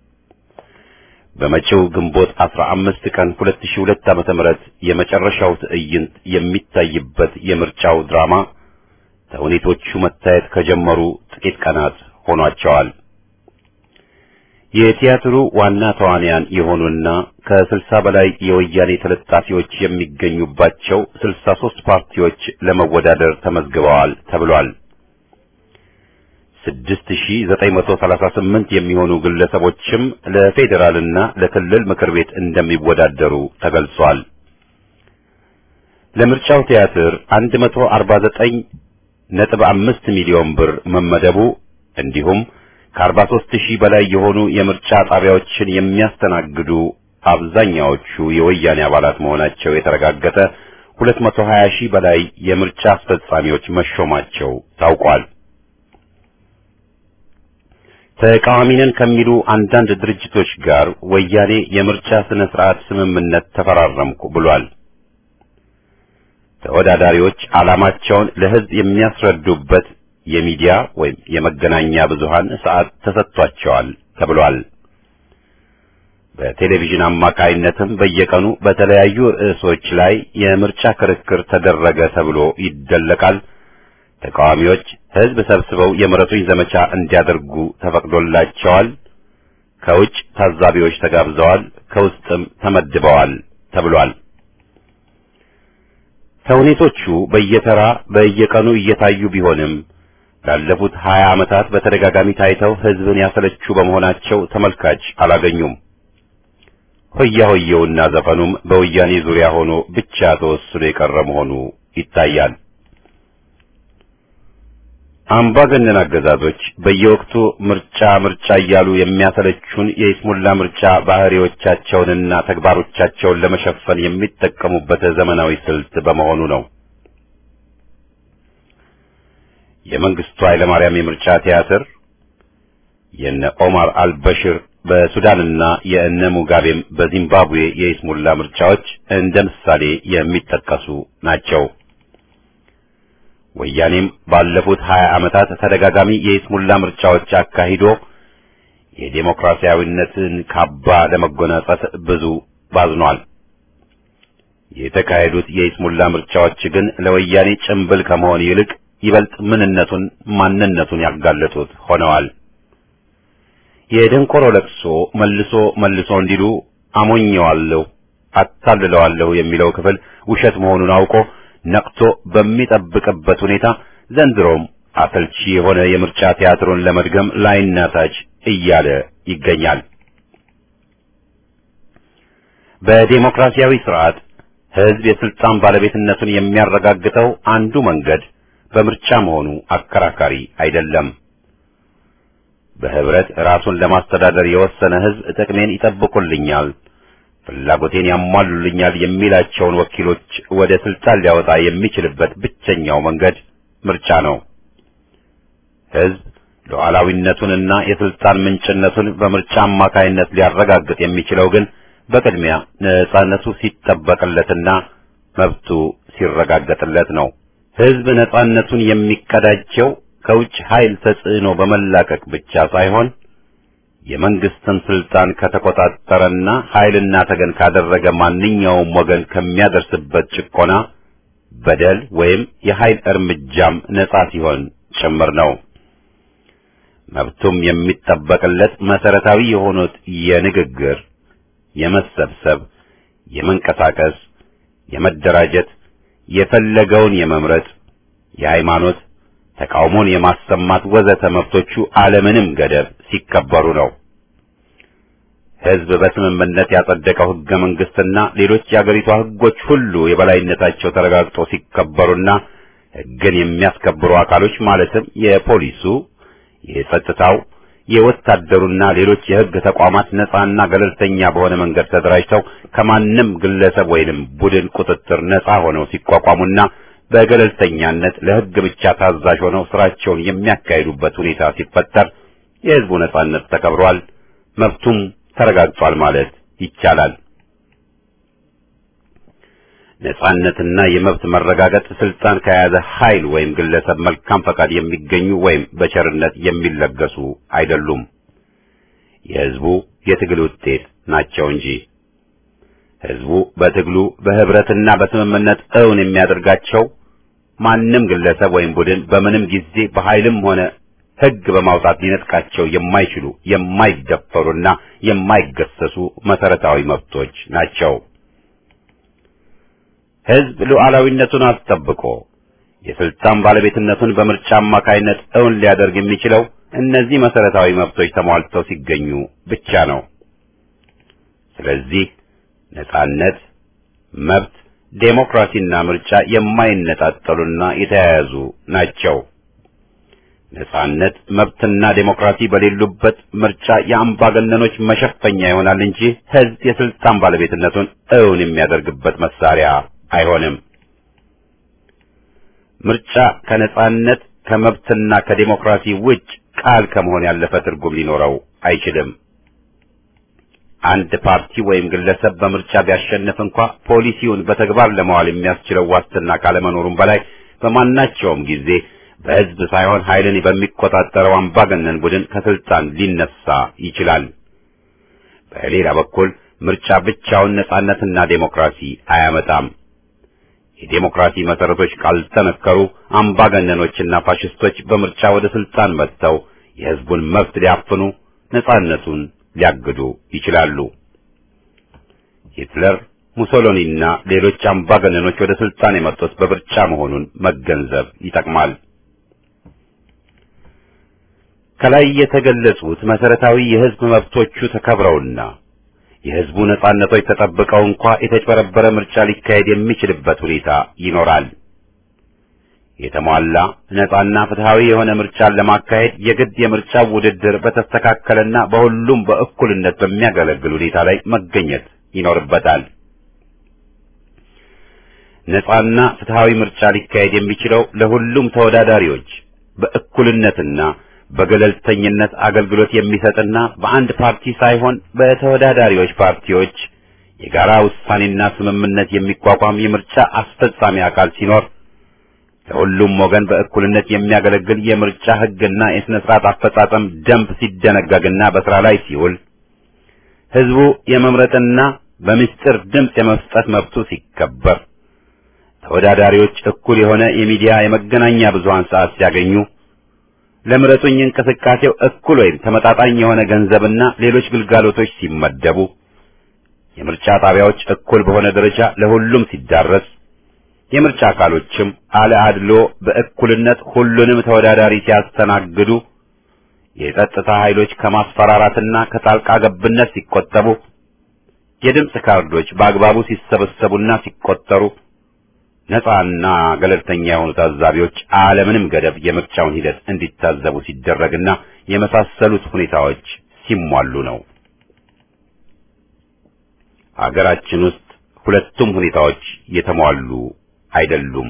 በመጪው ግንቦት 15 ቀን 2002 ዓመተ ምህረት የመጨረሻው ትዕይንት የሚታይበት የምርጫው ድራማ ተውኔቶቹ መታየት ከጀመሩ ጥቂት ቀናት ሆኗቸዋል። የቲያትሩ ዋና ተዋንያን የሆኑና ከስልሳ በላይ የወያኔ ተለጣፊዎች የሚገኙባቸው ስልሳ ሦስት ፓርቲዎች ለመወዳደር ተመዝግበዋል ተብሏል። ስድስት ሺህ ዘጠኝ መቶ ሰላሳ ስምንት የሚሆኑ ግለሰቦችም ለፌዴራልና ለክልል ምክር ቤት እንደሚወዳደሩ ተገልጿል። ለምርጫው ቲያትር አንድ መቶ አርባ ዘጠኝ ነጥብ አምስት ሚሊዮን ብር መመደቡ እንዲሁም ከአርባ ሦስት ሺህ በላይ የሆኑ የምርጫ ጣቢያዎችን የሚያስተናግዱ አብዛኛዎቹ የወያኔ አባላት መሆናቸው የተረጋገጠ ሁለት መቶ ሀያ ሺህ በላይ የምርጫ አስፈጻሚዎች መሾማቸው ታውቋል። ተቃዋሚ ነን ከሚሉ አንዳንድ ድርጅቶች ጋር ወያኔ የምርጫ ስነ ስርዓት ስምምነት ተፈራረምኩ ብሏል። ተወዳዳሪዎች ዓላማቸውን ለሕዝብ የሚያስረዱበት የሚዲያ ወይም የመገናኛ ብዙሃን ሰዓት ተሰጥቷቸዋል ተብሏል። በቴሌቪዥን አማካይነትም በየቀኑ በተለያዩ ርዕሶች ላይ የምርጫ ክርክር ተደረገ ተብሎ ይደለቃል። ተቃዋሚዎች ሕዝብ ሰብስበው የምረጡኝ ዘመቻ እንዲያደርጉ ተፈቅዶላቸዋል። ከውጭ ታዛቢዎች ተጋብዘዋል፣ ከውስጥም ተመድበዋል ተብሏል። ተውኔቶቹ በየተራ በየቀኑ እየታዩ ቢሆንም ላለፉት ሀያ ዓመታት በተደጋጋሚ ታይተው ሕዝብን ያሰለቹ በመሆናቸው ተመልካች አላገኙም። ሆያ ሆየውና ዘፈኑም በወያኔ ዙሪያ ሆኖ ብቻ ተወስኖ የቀረ መሆኑ ይታያል። አምባገነን አገዛዞች በየወቅቱ ምርጫ ምርጫ እያሉ የሚያሰለቹን የይስሙላ ምርጫ ባህሪዎቻቸውንና ተግባሮቻቸውን ለመሸፈን የሚጠቀሙበት ዘመናዊ ስልት በመሆኑ ነው። የመንግስቱ ኃይለማርያም የምርጫ ቲያትር፣ የነ ኦማር አልበሽር በሱዳንና የእነ ሙጋቤም በዚምባብዌ የይስሙላ ምርጫዎች እንደ ምሳሌ የሚጠቀሱ ናቸው። ወያኔም ባለፉት ሀያ ዓመታት ተደጋጋሚ የይስሙላ ምርጫዎች አካሂዶ የዴሞክራሲያዊነትን ካባ ለመጎናጸፍ ብዙ ባዝኗል። የተካሄዱት የይስሙላ ምርጫዎች ግን ለወያኔ ጭምብል ከመሆን ይልቅ ይበልጥ ምንነቱን ማንነቱን ያጋለጡት ሆነዋል። የደንቆሮ ለቅሶ መልሶ መልሶ እንዲሉ አሞኘዋለሁ፣ አታልለዋለሁ የሚለው ክፍል ውሸት መሆኑን አውቆ ነቅቶ በሚጠብቅበት ሁኔታ ዘንድሮም አሰልቺ የሆነ የምርጫ ቲያትሩን ለመድገም ላይና ታች እያለ ይገኛል። በዴሞክራሲያዊ ስርዓት ሕዝብ የስልጣን ባለቤትነቱን የሚያረጋግጠው አንዱ መንገድ በምርጫ መሆኑ አከራካሪ አይደለም። በህብረት ራሱን ለማስተዳደር የወሰነ ሕዝብ ጥቅሜን ይጠብቁልኛል ፍላጎቴን ያሟሉልኛል የሚላቸውን ወኪሎች ወደ ስልጣን ሊያወጣ የሚችልበት ብቸኛው መንገድ ምርጫ ነው። ሕዝብ ሉዓላዊነቱንና የስልጣን ምንጭነቱን በምርጫ አማካይነት ሊያረጋግጥ የሚችለው ግን በቅድሚያ ነጻነቱ ሲጠበቅለትና መብቱ ሲረጋገጥለት ነው። ሕዝብ ነጻነቱን የሚቀዳጀው ከውጭ ኃይል ተጽዕኖ በመላቀቅ ብቻ ሳይሆን የመንግስትን ስልጣን ከተቆጣጠረና ኃይልና ተገን ካደረገ ማንኛውም ወገን ከሚያደርስበት ጭቆና፣ በደል ወይም የኃይል እርምጃም ነጻ ሲሆን ጭምር ነው። መብቱም የሚጠበቅለት መሰረታዊ የሆኑት የንግግር፣ የመሰብሰብ፣ የመንቀሳቀስ፣ የመደራጀት፣ የፈለገውን የመምረጥ፣ የሃይማኖት ተቃውሞን የማሰማት ወዘተ መብቶቹ አለምንም ገደብ ሲከበሩ ነው። ሕዝብ በስምምነት ያጸደቀው ሕገ መንግስትና ሌሎች የአገሪቷ ሕጎች ሁሉ የበላይነታቸው ተረጋግጦ ሲከበሩና ሕግን የሚያስከብሩ አካሎች ማለትም የፖሊሱ፣ የጸጥታው፣ የወታደሩና ሌሎች የሕግ ተቋማት ነጻና ገለልተኛ በሆነ መንገድ ተደራጅተው ከማንም ግለሰብ ወይንም ቡድን ቁጥጥር ነጻ ሆነው ሲቋቋሙና በገለልተኛነት ለሕግ ብቻ ታዛዥ ሆነው ስራቸውን የሚያካሂዱበት ሁኔታ ሲፈጠር የሕዝቡ ነጻነት ተከብሯል፣ መብቱም ተረጋግጧል ማለት ይቻላል። ነጻነትና የመብት መረጋገጥ ስልጣን ከያዘ ኃይል ወይም ግለሰብ መልካም ፈቃድ የሚገኙ ወይም በቸርነት የሚለገሱ አይደሉም። የሕዝቡ የትግል ውጤት ናቸው እንጂ ሕዝቡ በትግሉ በህብረትና በስምምነት እውን የሚያደርጋቸው ማንም ግለሰብ ወይም ቡድን በምንም ጊዜ በኃይልም ሆነ ሕግ በማውጣት ሊነጥቃቸው የማይችሉ የማይደፈሩና የማይገሰሱ መሰረታዊ መብቶች ናቸው። ሕዝብ ሉዓላዊነቱን አስጠብቆ የስልጣን ባለቤትነቱን በምርጫ አማካይነት እውን ሊያደርግ የሚችለው እነዚህ መሰረታዊ መብቶች ተሟልተው ሲገኙ ብቻ ነው። ስለዚህ ነጻነት፣ መብት፣ ዴሞክራሲና ምርጫ የማይነጣጠሉና የተያያዙ ናቸው። ነጻነት፣ መብትና ዴሞክራሲ በሌሉበት ምርጫ የአምባገነኖች መሸፈኛ ይሆናል እንጂ ሕዝብ የስልጣን ባለቤትነቱን እውን የሚያደርግበት መሳሪያ አይሆንም። ምርጫ ከነጻነት ከመብትና ከዴሞክራሲ ውጭ ቃል ከመሆን ያለፈ ትርጉም ሊኖረው አይችልም። አንድ ፓርቲ ወይም ግለሰብ በምርጫ ቢያሸንፍ እንኳ ፖሊሲውን በተግባር ለማዋል የሚያስችለው ዋስትና ካለመኖሩም በላይ በማናቸውም ጊዜ በሕዝብ ሳይሆን ኃይልን በሚቆጣጠረው አምባገነን ቡድን ከስልጣን ሊነሳ ይችላል። በሌላ በኩል ምርጫ ብቻውን ነጻነትና ዴሞክራሲ አያመጣም። የዴሞክራሲ መሰረቶች ካልተነከሩ አምባገነኖችና ፋሽስቶች በምርጫ ወደ ስልጣን መጥተው የሕዝቡን መብት ሊያፍኑ፣ ነጻነቱን ሊያግዱ ይችላሉ። ሂትለር፣ ሙሶሎኒና ሌሎች አምባገነኖች ወደ ስልጣን የመጡት በምርጫ መሆኑን መገንዘብ ይጠቅማል። ከላይ የተገለጹት መሰረታዊ የሕዝብ መብቶቹ ተከብረውና የሕዝቡ ነጻነቶች ተጠብቀው እንኳ የተጭበረበረ ምርጫ ሊካሄድ የሚችልበት ሁኔታ ይኖራል። የተሟላ ነጻና ፍትሃዊ የሆነ ምርጫን ለማካሄድ የግድ የምርጫው ውድድር በተስተካከለና በሁሉም በእኩልነት በሚያገለግል ሁኔታ ላይ መገኘት ይኖርበታል። ነጻና ፍትሃዊ ምርጫ ሊካሄድ የሚችለው ለሁሉም ተወዳዳሪዎች በእኩልነትና በገለልተኝነት አገልግሎት የሚሰጥና በአንድ ፓርቲ ሳይሆን በተወዳዳሪዎች ፓርቲዎች የጋራ ውሳኔና ስምምነት የሚቋቋም የምርጫ አስፈጻሚ አካል ሲኖር ለሁሉም ወገን በእኩልነት የሚያገለግል የምርጫ ሕግና የሥነ ሥርዓት አፈጻጸም ደንብ ሲደነገግና በሥራ ላይ ሲውል ሕዝቡ የመምረጥና በምስጢር ድምፅ የመስጠት መብቱ ሲከበር ተወዳዳሪዎች እኩል የሆነ የሚዲያ የመገናኛ ብዙሃን ሰዓት ሲያገኙ ለምረጡኝ እንቅስቃሴው እኩል ወይም ተመጣጣኝ የሆነ ገንዘብና ሌሎች ግልጋሎቶች ሲመደቡ የምርጫ ጣቢያዎች እኩል በሆነ ደረጃ ለሁሉም ሲዳረስ የምርጫ አካሎችም አለ አድሎ በእኩልነት ሁሉንም ተወዳዳሪ ሲያስተናግዱ የጸጥታ ኃይሎች ከማስፈራራትና ከጣልቃ ገብነት ሲቆጠቡ የድምፅ ካርዶች በአግባቡ ሲሰበሰቡና ሲቆጠሩ ነፃና ገለልተኛ የሆኑ ታዛቢዎች አለምንም ገደብ የምርጫውን ሂደት እንዲታዘቡ ሲደረግና የመሳሰሉት ሁኔታዎች ሲሟሉ ነው። አገራችን ውስጥ ሁለቱም ሁኔታዎች የተሟሉ አይደሉም።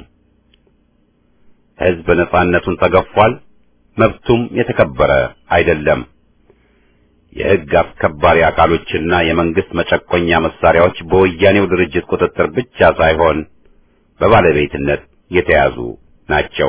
ሕዝብ ነፃነቱን ተገፏል፣ መብቱም የተከበረ አይደለም። የሕግ አስከባሪ አካሎችና የመንግስት መጨቆኛ መሳሪያዎች በወያኔው ድርጅት ቁጥጥር ብቻ ሳይሆን በባለቤትነት የተያዙ ናቸው።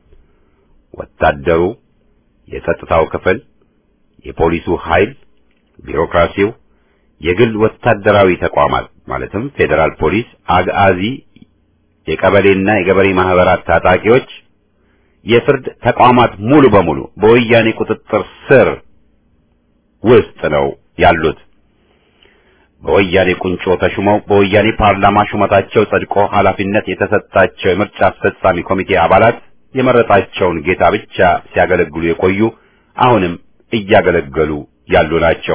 ወታደሩ፣ የጸጥታው ክፍል፣ የፖሊሱ ኃይል፣ ቢሮክራሲው፣ የግል ወታደራዊ ተቋማት ማለትም ፌዴራል ፖሊስ፣ አግአዚ፣ የቀበሌና የገበሬ ማህበራት ታጣቂዎች፣ የፍርድ ተቋማት ሙሉ በሙሉ በወያኔ ቁጥጥር ስር ውስጥ ነው ያሉት። በወያኔ ቁንጮ ተሹመው በወያኔ ፓርላማ ሹመታቸው ጸድቆ ኃላፊነት የተሰጣቸው የምርጫ አስፈጻሚ ኮሚቴ አባላት የመረጣቸውን ጌታ ብቻ ሲያገለግሉ የቆዩ አሁንም እያገለገሉ ያሉ ናቸው።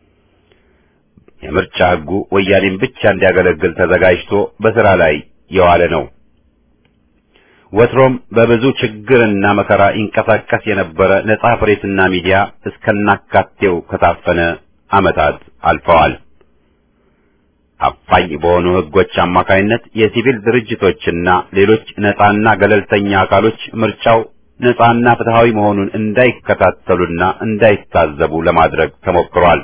የምርጫ ሕጉ ወያኔን ብቻ እንዲያገለግል ተዘጋጅቶ በሥራ ላይ የዋለ ነው። ወትሮም በብዙ ችግርና መከራ ይንቀሳቀስ የነበረ ነጻ ፕሬስና ሚዲያ እስከናካቴው ከታፈነ ዓመታት አልፈዋል። አፋኝ በሆኑ ሕጎች አማካይነት የሲቪል ድርጅቶችና ሌሎች ነጻና ገለልተኛ አካሎች ምርጫው ነጻና ፍትሃዊ መሆኑን እንዳይከታተሉና እንዳይታዘቡ ለማድረግ ተሞክሯል።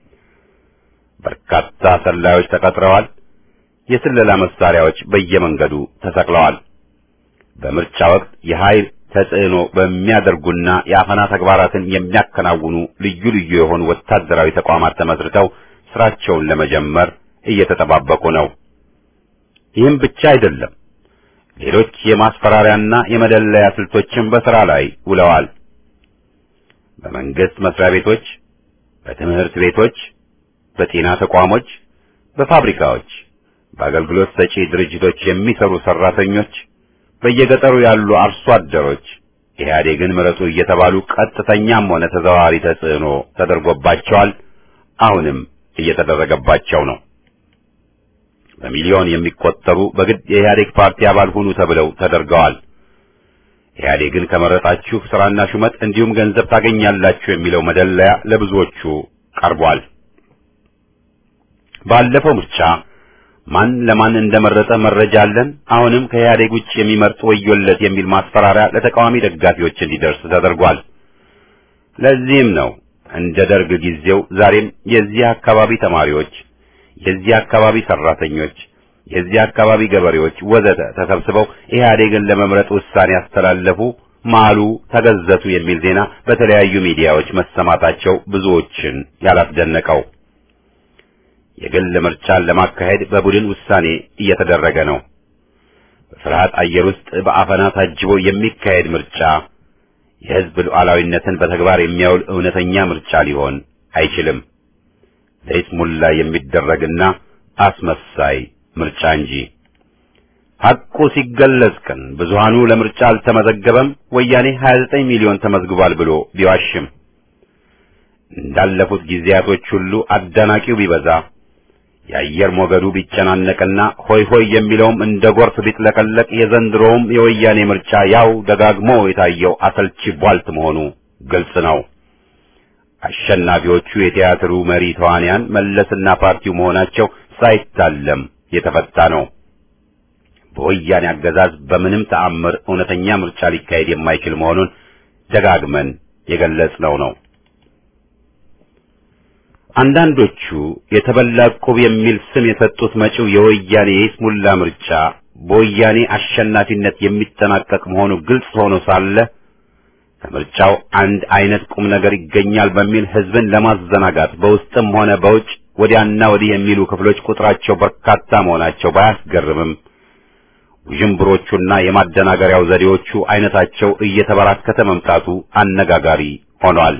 በርካታ ሰላዮች ተቀጥረዋል። የስለላ መሳሪያዎች በየመንገዱ ተሰቅለዋል። በምርጫ ወቅት የኃይል ተጽዕኖ በሚያደርጉና የአፈና ተግባራትን የሚያከናውኑ ልዩ ልዩ የሆኑ ወታደራዊ ተቋማት ተመስርተው ስራቸውን ለመጀመር እየተጠባበቁ ነው። ይህም ብቻ አይደለም። ሌሎች የማስፈራሪያና የመደለያ ስልቶችም በሥራ ላይ ውለዋል። በመንግስት መስሪያ ቤቶች፣ በትምህርት ቤቶች፣ በጤና ተቋሞች፣ በፋብሪካዎች፣ በአገልግሎት ሰጪ ድርጅቶች የሚሰሩ ሰራተኞች፣ በየገጠሩ ያሉ አርሶ አደሮች ኢህአዴግን ምረጡ እየተባሉ ቀጥተኛም ሆነ ተዘዋዋሪ ተጽዕኖ ተደርጎባቸዋል። አሁንም እየተደረገባቸው ነው። በሚሊዮን የሚቆጠሩ በግድ የኢህአዴግ ፓርቲ አባል ሁኑ ተብለው ተደርገዋል። ኢህአዴግን ከመረጣችሁ ስራና ሹመት እንዲሁም ገንዘብ ታገኛላችሁ የሚለው መደለያ ለብዙዎቹ ቀርቧል። ባለፈው ምርጫ ማን ለማን እንደመረጠ መረጃ አለን፣ አሁንም ከኢህአዴግ ውጭ የሚመርጥ ወዮለት የሚል ማስፈራሪያ ለተቃዋሚ ደጋፊዎች እንዲደርስ ተደርጓል። ለዚህም ነው እንደ ደርግ ጊዜው ዛሬም የዚህ አካባቢ ተማሪዎች የዚህ አካባቢ ሰራተኞች፣ የዚህ አካባቢ ገበሬዎች ወዘተ ተሰብስበው ኢህአዴግን ለመምረጥ ውሳኔ ያስተላለፉ፣ ማሉ፣ ተገዘቱ የሚል ዜና በተለያዩ ሚዲያዎች መሰማታቸው ብዙዎችን ያላስደነቀው። የግል ምርጫን ለማካሄድ በቡድን ውሳኔ እየተደረገ ነው። በፍርሃት አየር ውስጥ በአፈና ታጅቦ የሚካሄድ ምርጫ የህዝብ ሉዓላዊነትን በተግባር የሚያውል እውነተኛ ምርጫ ሊሆን አይችልም። ለይስሙላ የሚደረግና አስመሳይ ምርጫ እንጂ። ሐቁ ሲገለጽ ግን ብዙሃኑ ለምርጫ አልተመዘገበም፣ ወያኔ 29 ሚሊዮን ተመዝግቧል ብሎ ቢዋሽም እንዳለፉት ጊዜያቶች ሁሉ አዳናቂው ቢበዛ የአየር ሞገዱ ቢጨናነቅና ሆይ ሆይ የሚለውም እንደ ጎርፍ ቢጥለቀለቅ የዘንድሮውም የወያኔ ምርጫ ያው ደጋግሞ የታየው አሰልቺ ቧልት መሆኑ ግልጽ ነው። አሸናፊዎቹ የቲያትሩ መሪ ተዋንያን መለስና ፓርቲው መሆናቸው ሳይታለም የተፈታ ነው። በወያኔ አገዛዝ በምንም ተአምር እውነተኛ ምርጫ ሊካሄድ የማይችል መሆኑን ደጋግመን የገለጽነው ነው። አንዳንዶቹ የተበላ ዕቁብ የሚል ስም የሰጡት መጪው የወያኔ የይስሙላ ምርጫ በወያኔ አሸናፊነት የሚጠናቀቅ መሆኑ ግልጽ ሆኖ ሳለ ከምርጫው አንድ አይነት ቁም ነገር ይገኛል በሚል ህዝብን ለማዘናጋት በውስጥም ሆነ በውጭ ወዲያና ወዲህ የሚሉ ክፍሎች ቁጥራቸው በርካታ መሆናቸው ባያስገርምም ውዥንብሮቹና የማደናገሪያው ዘዴዎቹ አይነታቸው እየተበራከተ መምጣቱ አነጋጋሪ ሆኗል።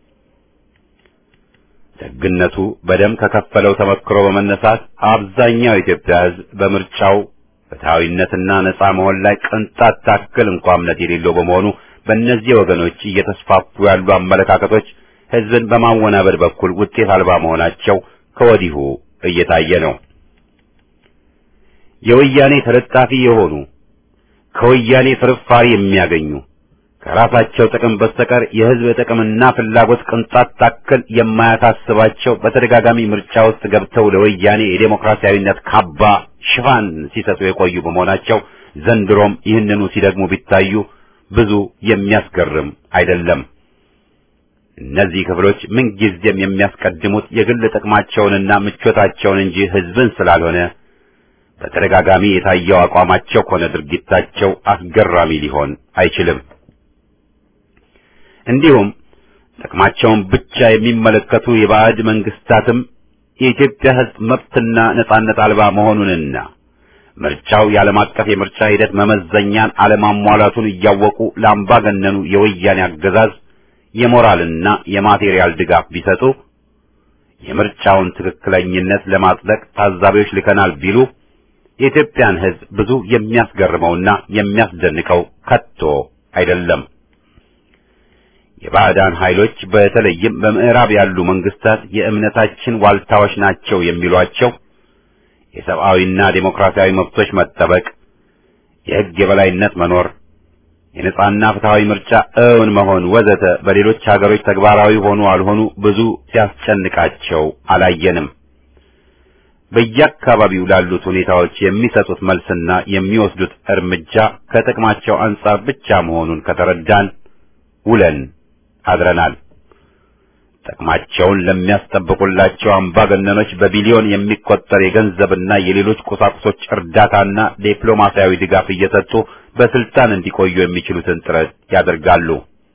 ደግነቱ በደም ከከፈለው ተመክሮ በመነሳት አብዛኛው የኢትዮጵያ ህዝብ በምርጫው ፍትሐዊነትና ነጻ መሆን ላይ ቅንጣት ታክል እንኳ እምነት የሌለው በመሆኑ በእነዚህ ወገኖች እየተስፋፉ ያሉ አመለካከቶች ህዝብን በማወናበድ በኩል ውጤት አልባ መሆናቸው ከወዲሁ እየታየ ነው። የወያኔ ተለጣፊ የሆኑ ከወያኔ ፍርፋሪ የሚያገኙ ከራሳቸው ጥቅም በስተቀር የህዝብ ጥቅምና ፍላጎት ቅንጣት ታክል የማያሳስባቸው በተደጋጋሚ ምርጫ ውስጥ ገብተው ለወያኔ የዴሞክራሲያዊነት ካባ ሽፋን ሲሰጡ የቆዩ በመሆናቸው ዘንድሮም ይህንኑ ሲደግሙ ቢታዩ ብዙ የሚያስገርም አይደለም። እነዚህ ክፍሎች ምንጊዜም የሚያስቀድሙት የግል ጥቅማቸውንና ምቾታቸውን እንጂ ህዝብን ስላልሆነ በተደጋጋሚ የታየው አቋማቸው ሆነ ድርጊታቸው አስገራሚ ሊሆን አይችልም። እንዲሁም ጥቅማቸውን ብቻ የሚመለከቱ የባዕድ መንግስታትም የኢትዮጵያ ህዝብ መብትና ነጻነት አልባ መሆኑንና ምርጫው የዓለም አቀፍ የምርጫ ሂደት መመዘኛን አለማሟላቱን እያወቁ ለአምባገነኑ የወያኔ አገዛዝ የሞራልና የማቴሪያል ድጋፍ ቢሰጡ የምርጫውን ትክክለኝነት ለማጽደቅ ታዛቢዎች ልከናል ቢሉ የኢትዮጵያን ህዝብ ብዙ የሚያስገርመውና የሚያስደንቀው ከቶ አይደለም። የባዕዳን ኃይሎች በተለይም በምዕራብ ያሉ መንግስታት የእምነታችን ዋልታዎች ናቸው የሚሏቸው የሰብአዊና ዴሞክራሲያዊ መብቶች መጠበቅ፣ የሕግ የበላይነት መኖር፣ የነጻና ፍትሐዊ ምርጫ እውን መሆን ወዘተ በሌሎች ሀገሮች ተግባራዊ ሆኑ አልሆኑ ብዙ ሲያስጨንቃቸው አላየንም። በየአካባቢው ላሉት ሁኔታዎች የሚሰጡት መልስና የሚወስዱት እርምጃ ከጥቅማቸው አንጻር ብቻ መሆኑን ከተረዳን ውለን አድረናል። ጥቅማቸውን ለሚያስጠብቁላቸው አምባገነኖች በቢሊዮን የሚቆጠር የገንዘብና የሌሎች ቁሳቁሶች እርዳታና ዲፕሎማሲያዊ ድጋፍ እየሰጡ በስልጣን እንዲቆዩ የሚችሉትን ጥረት ያደርጋሉ።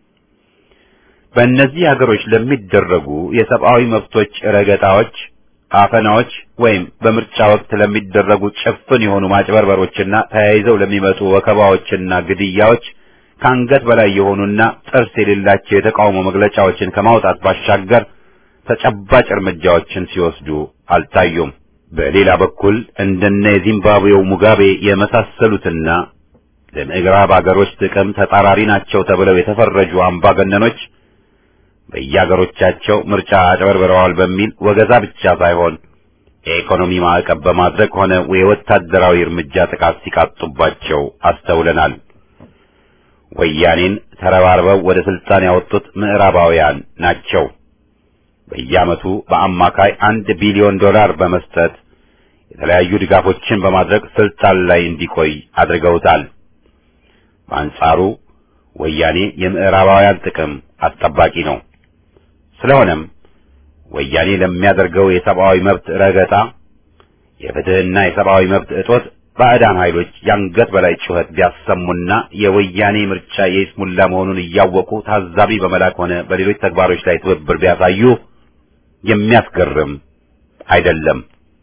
በእነዚህ ሀገሮች ለሚደረጉ የሰብአዊ መብቶች ረገጣዎች፣ አፈናዎች ወይም በምርጫ ወቅት ለሚደረጉ ጭፍን የሆኑ ማጭበርበሮችና ተያይዘው ለሚመጡ ወከባዎችና ግድያዎች ከአንገት በላይ የሆኑና ጥርስ የሌላቸው የተቃውሞ መግለጫዎችን ከማውጣት ባሻገር ተጨባጭ እርምጃዎችን ሲወስዱ አልታዩም። በሌላ በኩል እንደነ የዚምባብዌው ሙጋቤ የመሳሰሉትና ለምዕራብ አገሮች ጥቅም ተጻራሪ ናቸው ተብለው የተፈረጁ አምባገነኖች በየአገሮቻቸው ምርጫ አጭበርብረዋል በሚል ወገዛ ብቻ ሳይሆን የኢኮኖሚ ማዕቀብ በማድረግ ሆነ የወታደራዊ እርምጃ ጥቃት ሲቃጡባቸው አስተውለናል። ወያኔን ተረባርበው ወደ ስልጣን ያወጡት ምዕራባውያን ናቸው። በየዓመቱ በአማካይ አንድ ቢሊዮን ዶላር በመስጠት የተለያዩ ድጋፎችን በማድረግ ስልጣን ላይ እንዲቆይ አድርገውታል። በአንጻሩ ወያኔ የምዕራባውያን ጥቅም አስጠባቂ ነው። ስለሆነም ወያኔ ለሚያደርገው የሰብአዊ መብት ረገጣ፣ የፍትህና የሰብአዊ መብት እጦት ባዕዳን ኃይሎች ያንገት በላይ ጩኸት ቢያሰሙና የወያኔ ምርጫ የይስሙላ መሆኑን እያወቁ ታዛቢ በመላክ ሆነ በሌሎች ተግባሮች ላይ ትብብር ቢያሳዩ የሚያስገርም አይደለም።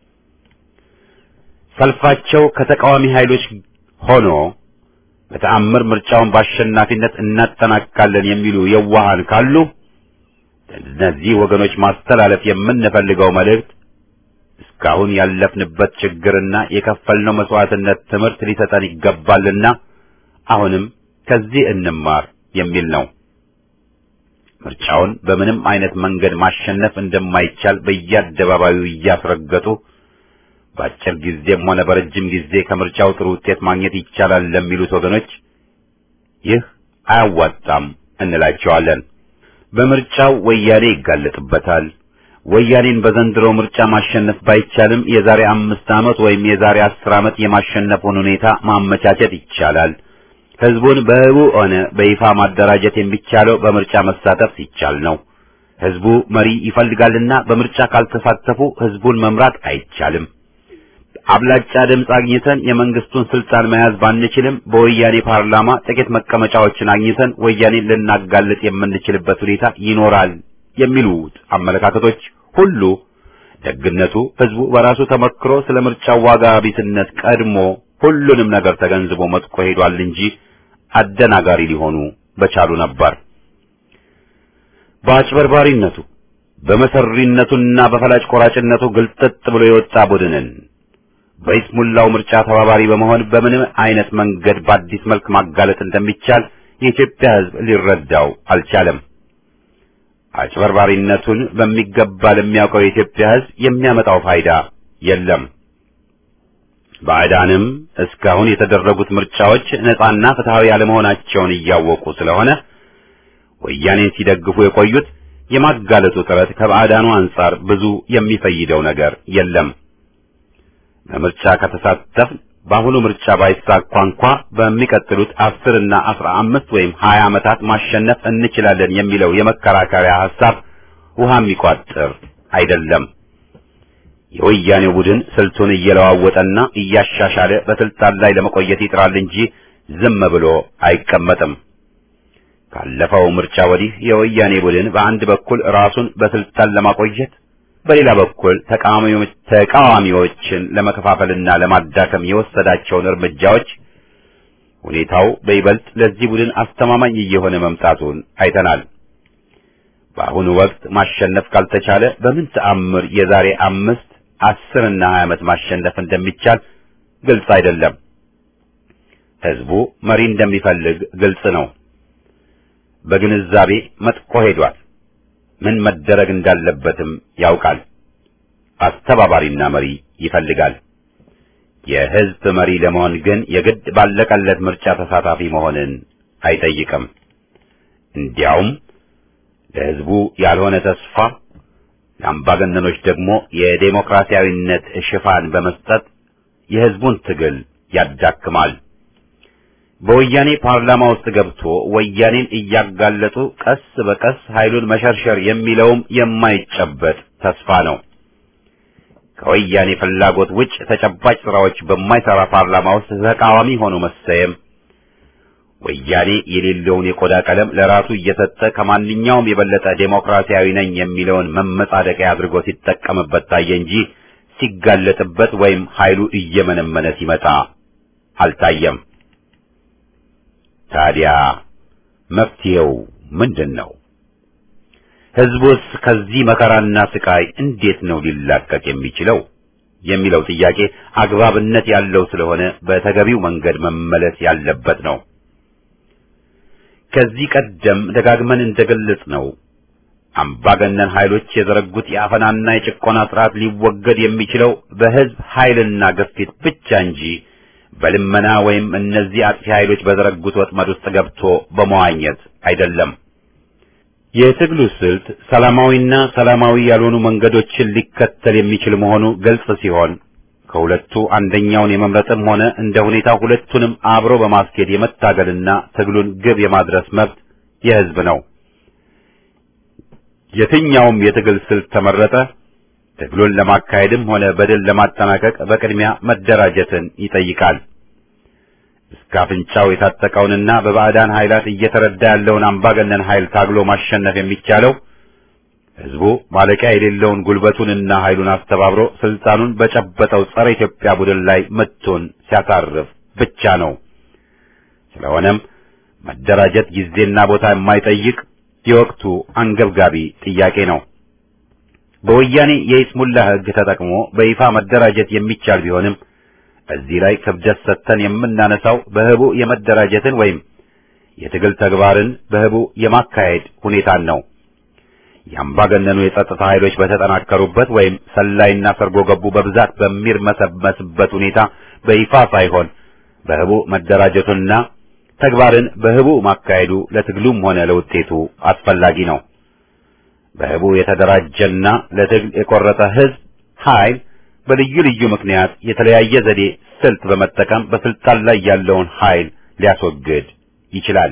ሰልፋቸው ከተቃዋሚ ኃይሎች ሆኖ በተአምር ምርጫውን በአሸናፊነት እናጠናቅቃለን የሚሉ የዋሃን ካሉ እነዚህ ወገኖች ማስተላለፍ የምንፈልገው መልእክት እስካሁን ያለፍንበት ችግርና የከፈልነው መስዋዕትነት ትምህርት ሊሰጠን ይገባልና አሁንም ከዚህ እንማር የሚል ነው። ምርጫውን በምንም አይነት መንገድ ማሸነፍ እንደማይቻል በየአደባባዩ እያስረገጡ በአጭር ጊዜም ሆነ በረጅም ጊዜ ከምርጫው ጥሩ ውጤት ማግኘት ይቻላል ለሚሉት ወገኖች ይህ አያዋጣም እንላቸዋለን። በምርጫው ወያኔ ይጋለጥበታል። ወያኔን በዘንድሮ ምርጫ ማሸነፍ ባይቻልም የዛሬ አምስት ዓመት ወይም የዛሬ አስር ዓመት የማሸነፉን ሁኔታ ማመቻቸት ይቻላል። ህዝቡን በህቡ ሆነ በይፋ ማደራጀት የሚቻለው በምርጫ መሳተፍ ሲቻል ነው። ህዝቡ መሪ ይፈልጋልና በምርጫ ካልተሳተፉ ህዝቡን መምራት አይቻልም። አብላጫ ድምፅ አግኝተን የመንግስቱን ስልጣን መያዝ ባንችልም በወያኔ ፓርላማ ጥቂት መቀመጫዎችን አግኝተን ወያኔን ልናጋልጥ የምንችልበት ሁኔታ ይኖራል የሚሉት አመለካከቶች ሁሉ ደግነቱ ህዝቡ በራሱ ተመክሮ ስለ ምርጫው ዋጋ ቢስነት ቀድሞ ሁሉንም ነገር ተገንዝቦ መጥቆ ሄዷል እንጂ አደናጋሪ ሊሆኑ በቻሉ ነበር። በአጭበርባሪነቱ በመሰሪነቱና በፈላጭ ቆራጭነቱ ግልጥጥ ብሎ የወጣ ቡድንን በይስሙላው ምርጫ ተባባሪ በመሆን በምንም አይነት መንገድ በአዲስ መልክ ማጋለጥ እንደሚቻል የኢትዮጵያ ህዝብ ሊረዳው አልቻለም። አጭበርባሪነቱን በሚገባ ለሚያውቀው የኢትዮጵያ ህዝብ የሚያመጣው ፋይዳ የለም። ባዕዳንም እስካሁን የተደረጉት ምርጫዎች ነጻና ፍትሃዊ ያለመሆናቸውን እያወቁ ስለሆነ ወያኔን ሲደግፉ የቆዩት የማጋለጡ ጥረት ከባዕዳኑ አንጻር ብዙ የሚፈይደው ነገር የለም። በምርጫ ከተሳተፍን በአሁኑ ምርጫ ባይሳካ እንኳ በሚቀጥሉት አስር እና አስራ አምስት ወይም ሀያ ዓመታት ማሸነፍ እንችላለን የሚለው የመከራከሪያ ሐሳብ ውሃ የሚቋጥር አይደለም። የወያኔው ቡድን ስልቱን እየለዋወጠና እያሻሻለ በስልጣን ላይ ለመቆየት ይጥራል እንጂ ዝም ብሎ አይቀመጥም። ካለፈው ምርጫ ወዲህ የወያኔ ቡድን በአንድ በኩል ራሱን በስልጣን ለማቆየት በሌላ በኩል ተቃዋሚዎችን ለመከፋፈልና ለማዳከም የወሰዳቸውን እርምጃዎች ሁኔታው በይበልጥ ለዚህ ቡድን አስተማማኝ እየሆነ መምጣቱን አይተናል። በአሁኑ ወቅት ማሸነፍ ካልተቻለ በምን ተአምር የዛሬ አምስት አስር እና ሀያ ዓመት ማሸነፍ እንደሚቻል ግልጽ አይደለም። ህዝቡ መሪ እንደሚፈልግ ግልጽ ነው። በግንዛቤ መጥቆ ሄዷል። ምን መደረግ እንዳለበትም ያውቃል። አስተባባሪና መሪ ይፈልጋል። የህዝብ መሪ ለመሆን ግን የግድ ባለቀለት ምርጫ ተሳታፊ መሆንን አይጠይቅም። እንዲያውም ለህዝቡ ያልሆነ ተስፋ ለአምባገነኖች ደግሞ የዴሞክራሲያዊነት ሽፋን በመስጠት የህዝቡን ትግል ያዳክማል። በወያኔ ፓርላማ ውስጥ ገብቶ ወያኔን እያጋለጡ ቀስ በቀስ ኃይሉን መሸርሸር የሚለውም የማይጨበጥ ተስፋ ነው። ከወያኔ ፍላጎት ውጭ ተጨባጭ ስራዎች በማይሰራ ፓርላማ ውስጥ ተቃዋሚ ሆኖ መሰየም ወያኔ የሌለውን የቆዳ ቀለም ለራሱ እየሰጠ ከማንኛውም የበለጠ ዴሞክራሲያዊ ነኝ የሚለውን መመጻደቂያ አድርጎ ሲጠቀምበት ታየ እንጂ ሲጋለጥበት ወይም ኃይሉ እየመነመነ ሲመጣ አልታየም። ታዲያ መፍትሄው ምንድን ነው? ህዝቡስ ከዚህ መከራና ስቃይ እንዴት ነው ሊላቀቅ የሚችለው የሚለው ጥያቄ አግባብነት ያለው ስለሆነ በተገቢው መንገድ መመለስ ያለበት ነው። ከዚህ ቀደም ደጋግመን እንደገለጽ ነው አምባገነን ኃይሎች የዘረጉት የአፈናና የጭቆና ስርዓት ሊወገድ የሚችለው በህዝብ ኃይልና ግፊት ብቻ እንጂ በልመና ወይም እነዚህ አጥፊ ኃይሎች በዘረጉት ወጥመድ ውስጥ ገብቶ በመዋኘት አይደለም። የትግሉ ስልት ሰላማዊና ሰላማዊ ያልሆኑ መንገዶችን ሊከተል የሚችል መሆኑ ግልጽ ሲሆን ከሁለቱ አንደኛውን የመምረጥም ሆነ እንደ ሁኔታ ሁለቱንም አብሮ በማስኬድ የመታገልና ትግሉን ግብ የማድረስ መብት የህዝብ ነው። የትኛውም የትግል ስልት ተመረጠ ትግሉን ለማካሄድም ሆነ በድል ለማጠናቀቅ በቅድሚያ መደራጀትን ይጠይቃል። እስከ አፍንጫው የታጠቀውንና በባዕዳን ኃይላት እየተረዳ ያለውን አምባገነን ኃይል ታግሎ ማሸነፍ የሚቻለው ህዝቡ ማለቂያ የሌለውን ጉልበቱንና ኃይሉን አስተባብሮ ስልጣኑን በጨበጠው ጸረ ኢትዮጵያ ቡድን ላይ ምቱን ሲያሳርፍ ብቻ ነው። ስለሆነም መደራጀት ጊዜና ቦታ የማይጠይቅ የወቅቱ አንገብጋቢ ጥያቄ ነው። በወያኔ የይስሙላ ህግ ተጠቅሞ በይፋ መደራጀት የሚቻል ቢሆንም እዚህ ላይ ክብደት ሰጥተን የምናነሳው በህቡ የመደራጀትን ወይም የትግል ተግባርን በህቡ የማካሄድ ሁኔታን ነው። የአምባገነኑ የጸጥታ ኃይሎች በተጠናከሩበት ወይም ሰላይና ሰርጎ ገቡ በብዛት በሚርመሰመስበት ሁኔታ በይፋ ሳይሆን በህቡ መደራጀቱና ተግባርን በህቡ ማካሄዱ ለትግሉም ሆነ ለውጤቱ አስፈላጊ ነው። በህቡ የተደራጀና ለትግል የቆረጠ ህዝብ ኃይል በልዩ ልዩ ምክንያት የተለያየ ዘዴ ስልት በመጠቀም በስልጣን ላይ ያለውን ኃይል ሊያስወግድ ይችላል።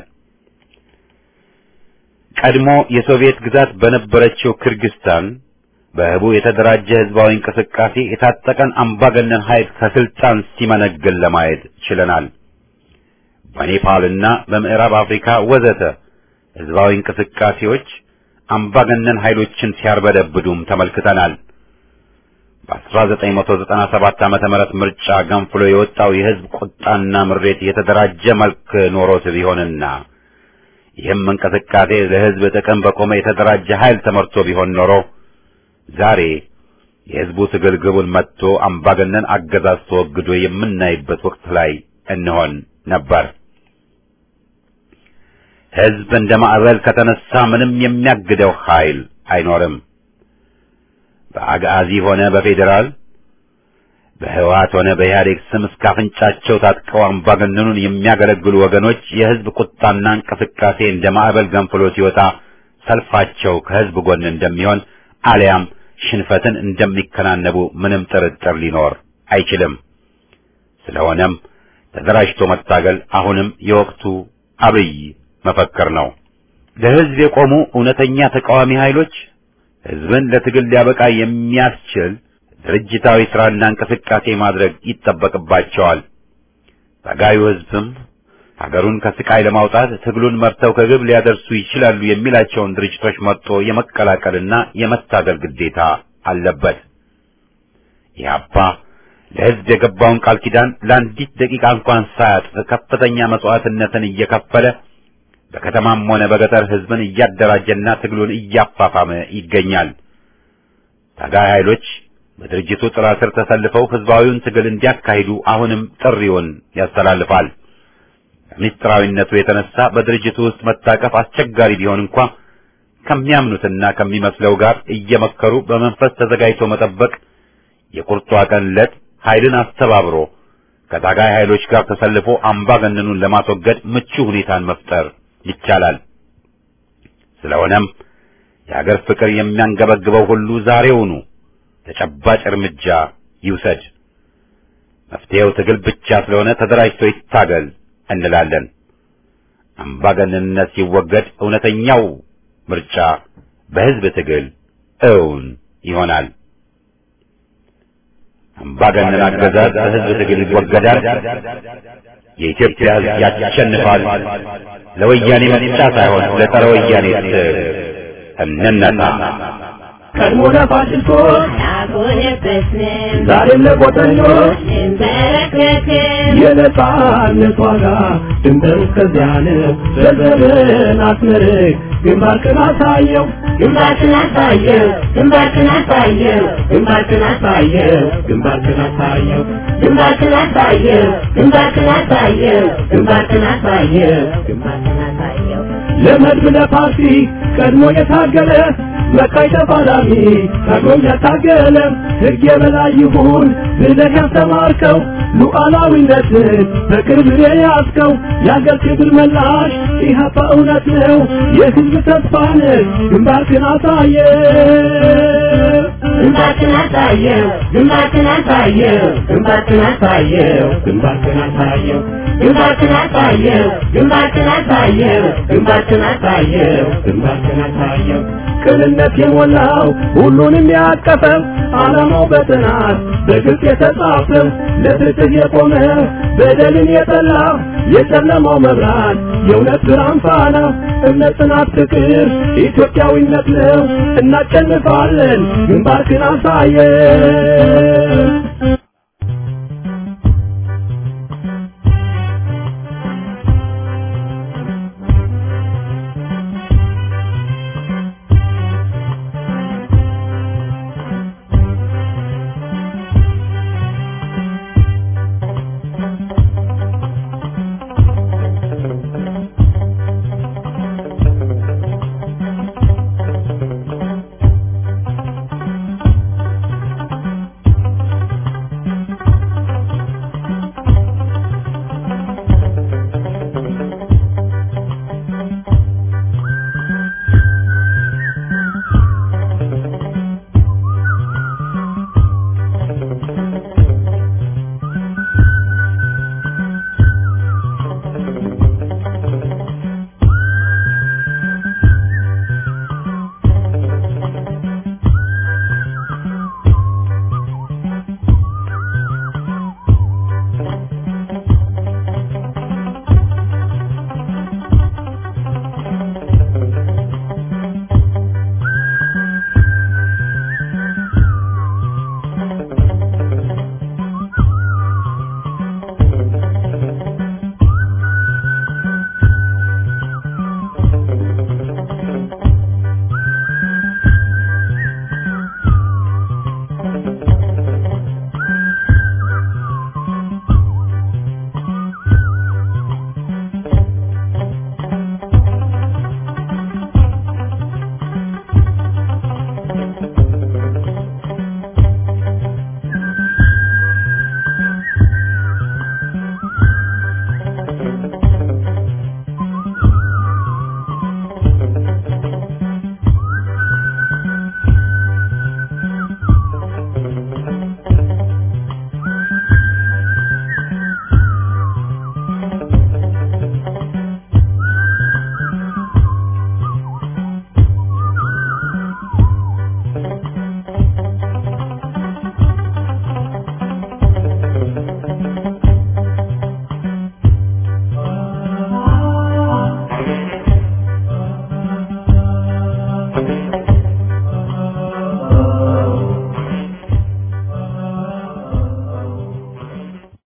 ቀድሞ የሶቪየት ግዛት በነበረችው ክርግስታን በህቡ የተደራጀ ህዝባዊ እንቅስቃሴ የታጠቀን አምባገነን ኃይል ከስልጣን ሲመነግል ለማየት ችለናል። በኔፓልና በምዕራብ አፍሪካ ወዘተ ህዝባዊ እንቅስቃሴዎች አምባገነን ኃይሎችን ሲያርበደብዱም ተመልክተናል። በ1997 ዓመተ ምህረት ምርጫ ገንፍሎ የወጣው የህዝብ ቁጣና ምሬት የተደራጀ መልክ ኖሮት ቢሆንና ይህም እንቅስቃሴ ለህዝብ ጥቅም በቆመ የተደራጀ ኃይል ተመርቶ ቢሆን ኖሮ ዛሬ የህዝቡ ትግል ግቡን መጥቶ አምባገነን አገዛዝ ተወግዶ የምናይበት ወቅት ላይ እንሆን ነበር። ህዝብ እንደ ማዕበል ከተነሳ ምንም የሚያግደው ኃይል አይኖርም። በአጋዚ ሆነ በፌዴራል በህወሓት ሆነ በኢህአዴግ ስም እስከ አፍንጫቸው ታጥቀው አምባገነኑን የሚያገለግሉ ወገኖች የህዝብ ቁጣና እንቅስቃሴ እንደ ማዕበል ገንፍሎ ሲወጣ ሰልፋቸው ከህዝብ ጎን እንደሚሆን አሊያም ሽንፈትን እንደሚከናነቡ ምንም ጥርጥር ሊኖር አይችልም። ስለሆነም ተደራጅቶ መታገል አሁንም የወቅቱ አብይ መፈክር ነው። ለህዝብ የቆሙ እውነተኛ ተቃዋሚ ኃይሎች ህዝብን ለትግል ሊያበቃ የሚያስችል ድርጅታዊ ስራና እንቅስቃሴ ማድረግ ይጠበቅባቸዋል። ታጋዩ ህዝብም ሀገሩን ከስቃይ ለማውጣት ትግሉን መርተው ከግብ ሊያደርሱ ይችላሉ የሚላቸውን ድርጅቶች መርጦ የመቀላቀልና የመታገል ግዴታ አለበት። ኢህአፓ ለህዝብ የገባውን ቃል ኪዳን ለአንዲት ደቂቃ እንኳን ሳያጥፍ ከፍተኛ መስዋዕትነትን እየከፈለ በከተማም ሆነ በገጠር ህዝብን እያደራጀና ትግሉን እያፋፋመ ይገኛል። ታጋይ ኃይሎች በድርጅቱ ጥላ ስር ተሰልፈው ህዝባዊውን ትግል እንዲያካሂዱ አሁንም ጥሪውን ያስተላልፋል። ከምስጢራዊነቱ የተነሳ በድርጅቱ ውስጥ መታቀፍ አስቸጋሪ ቢሆን እንኳ ከሚያምኑትና ከሚመስለው ጋር እየመከሩ በመንፈስ ተዘጋጅቶ መጠበቅ የቁርጧ ቀን ዕለት ኃይልን አስተባብሮ ከታጋይ ኃይሎች ጋር ተሰልፎ አምባገነኑን ለማስወገድ ምቹ ሁኔታን መፍጠር ይቻላል። ስለሆነም የሀገር ፍቅር የሚያንገበግበው ሁሉ ዛሬውኑ ተጨባጭ እርምጃ ይውሰድ። መፍትሄው ትግል ብቻ ስለሆነ ተደራጅቶ ይታገል እንላለን። አምባገነንነት ሲወገድ እውነተኛው ምርጫ በሕዝብ ትግል እውን ይሆናል። አምባገነን አገዛዝ በሕዝብ ትግል ይወገዳል። የኢትዮጵያ ሕዝብ ያሸንፋል። ለወያኔ ምርጫ ሳይሆን ለጸረ ወያኔ ትግል እንነሳ። ቀድሞ ለፋሽስቶች አልሆነበትንም ዛሬም ለቆጠኞች እንበረከክም የነጻነት ዋጋ ድንበር እስከዚያ ነው። ዘርዘርን አስመርቅ ግንባርክን አሳየው ግንባርክን አሳየው ግንባርክን አሳየው ግንባርክን አሳየው ግንባርክን አሳየው ግንባርክን አሳየው ግንባርክን አሳየው ግንባርክን አሳየው ግንባርክን አሳየው ለመድብ ለፓርቲ ቀድሞ የታገለ መካይ ተፋላሚ ታግሎም ያታገለ ሕግ የበላይ ይሁን ብለህ ያስተማርከው ሉዓላዊነትን በቅርብ የያዝከው የአገር ክብር መላሽ ኢህአፓ እውነት ነው የሕዝብ ተስፋ ነህ ግንባርክን አሳየ ግንባርክን አሳየው ግንባርክን አሳየው ግንባርክን አሳየው ግንባርክን አሳየው ግንባርክን አሳየው ግንባርክን አሳየው ግንባርክን አሳየው ግንባርክን አሳየው ቅንነት የሞላው ሁሉንም ያቀፈው ዓላማው በጥናት በግልጽ የተጻፈው ለፍትህ የቆመ በደልን የጠላ የጨለማው መብራት የእውነት ብርሃን ፋና እምነት፣ ጽናት፣ ፍቅር ኢትዮጵያዊነት ነው። እናሸንፋለን። ግንባርክን አሳየን።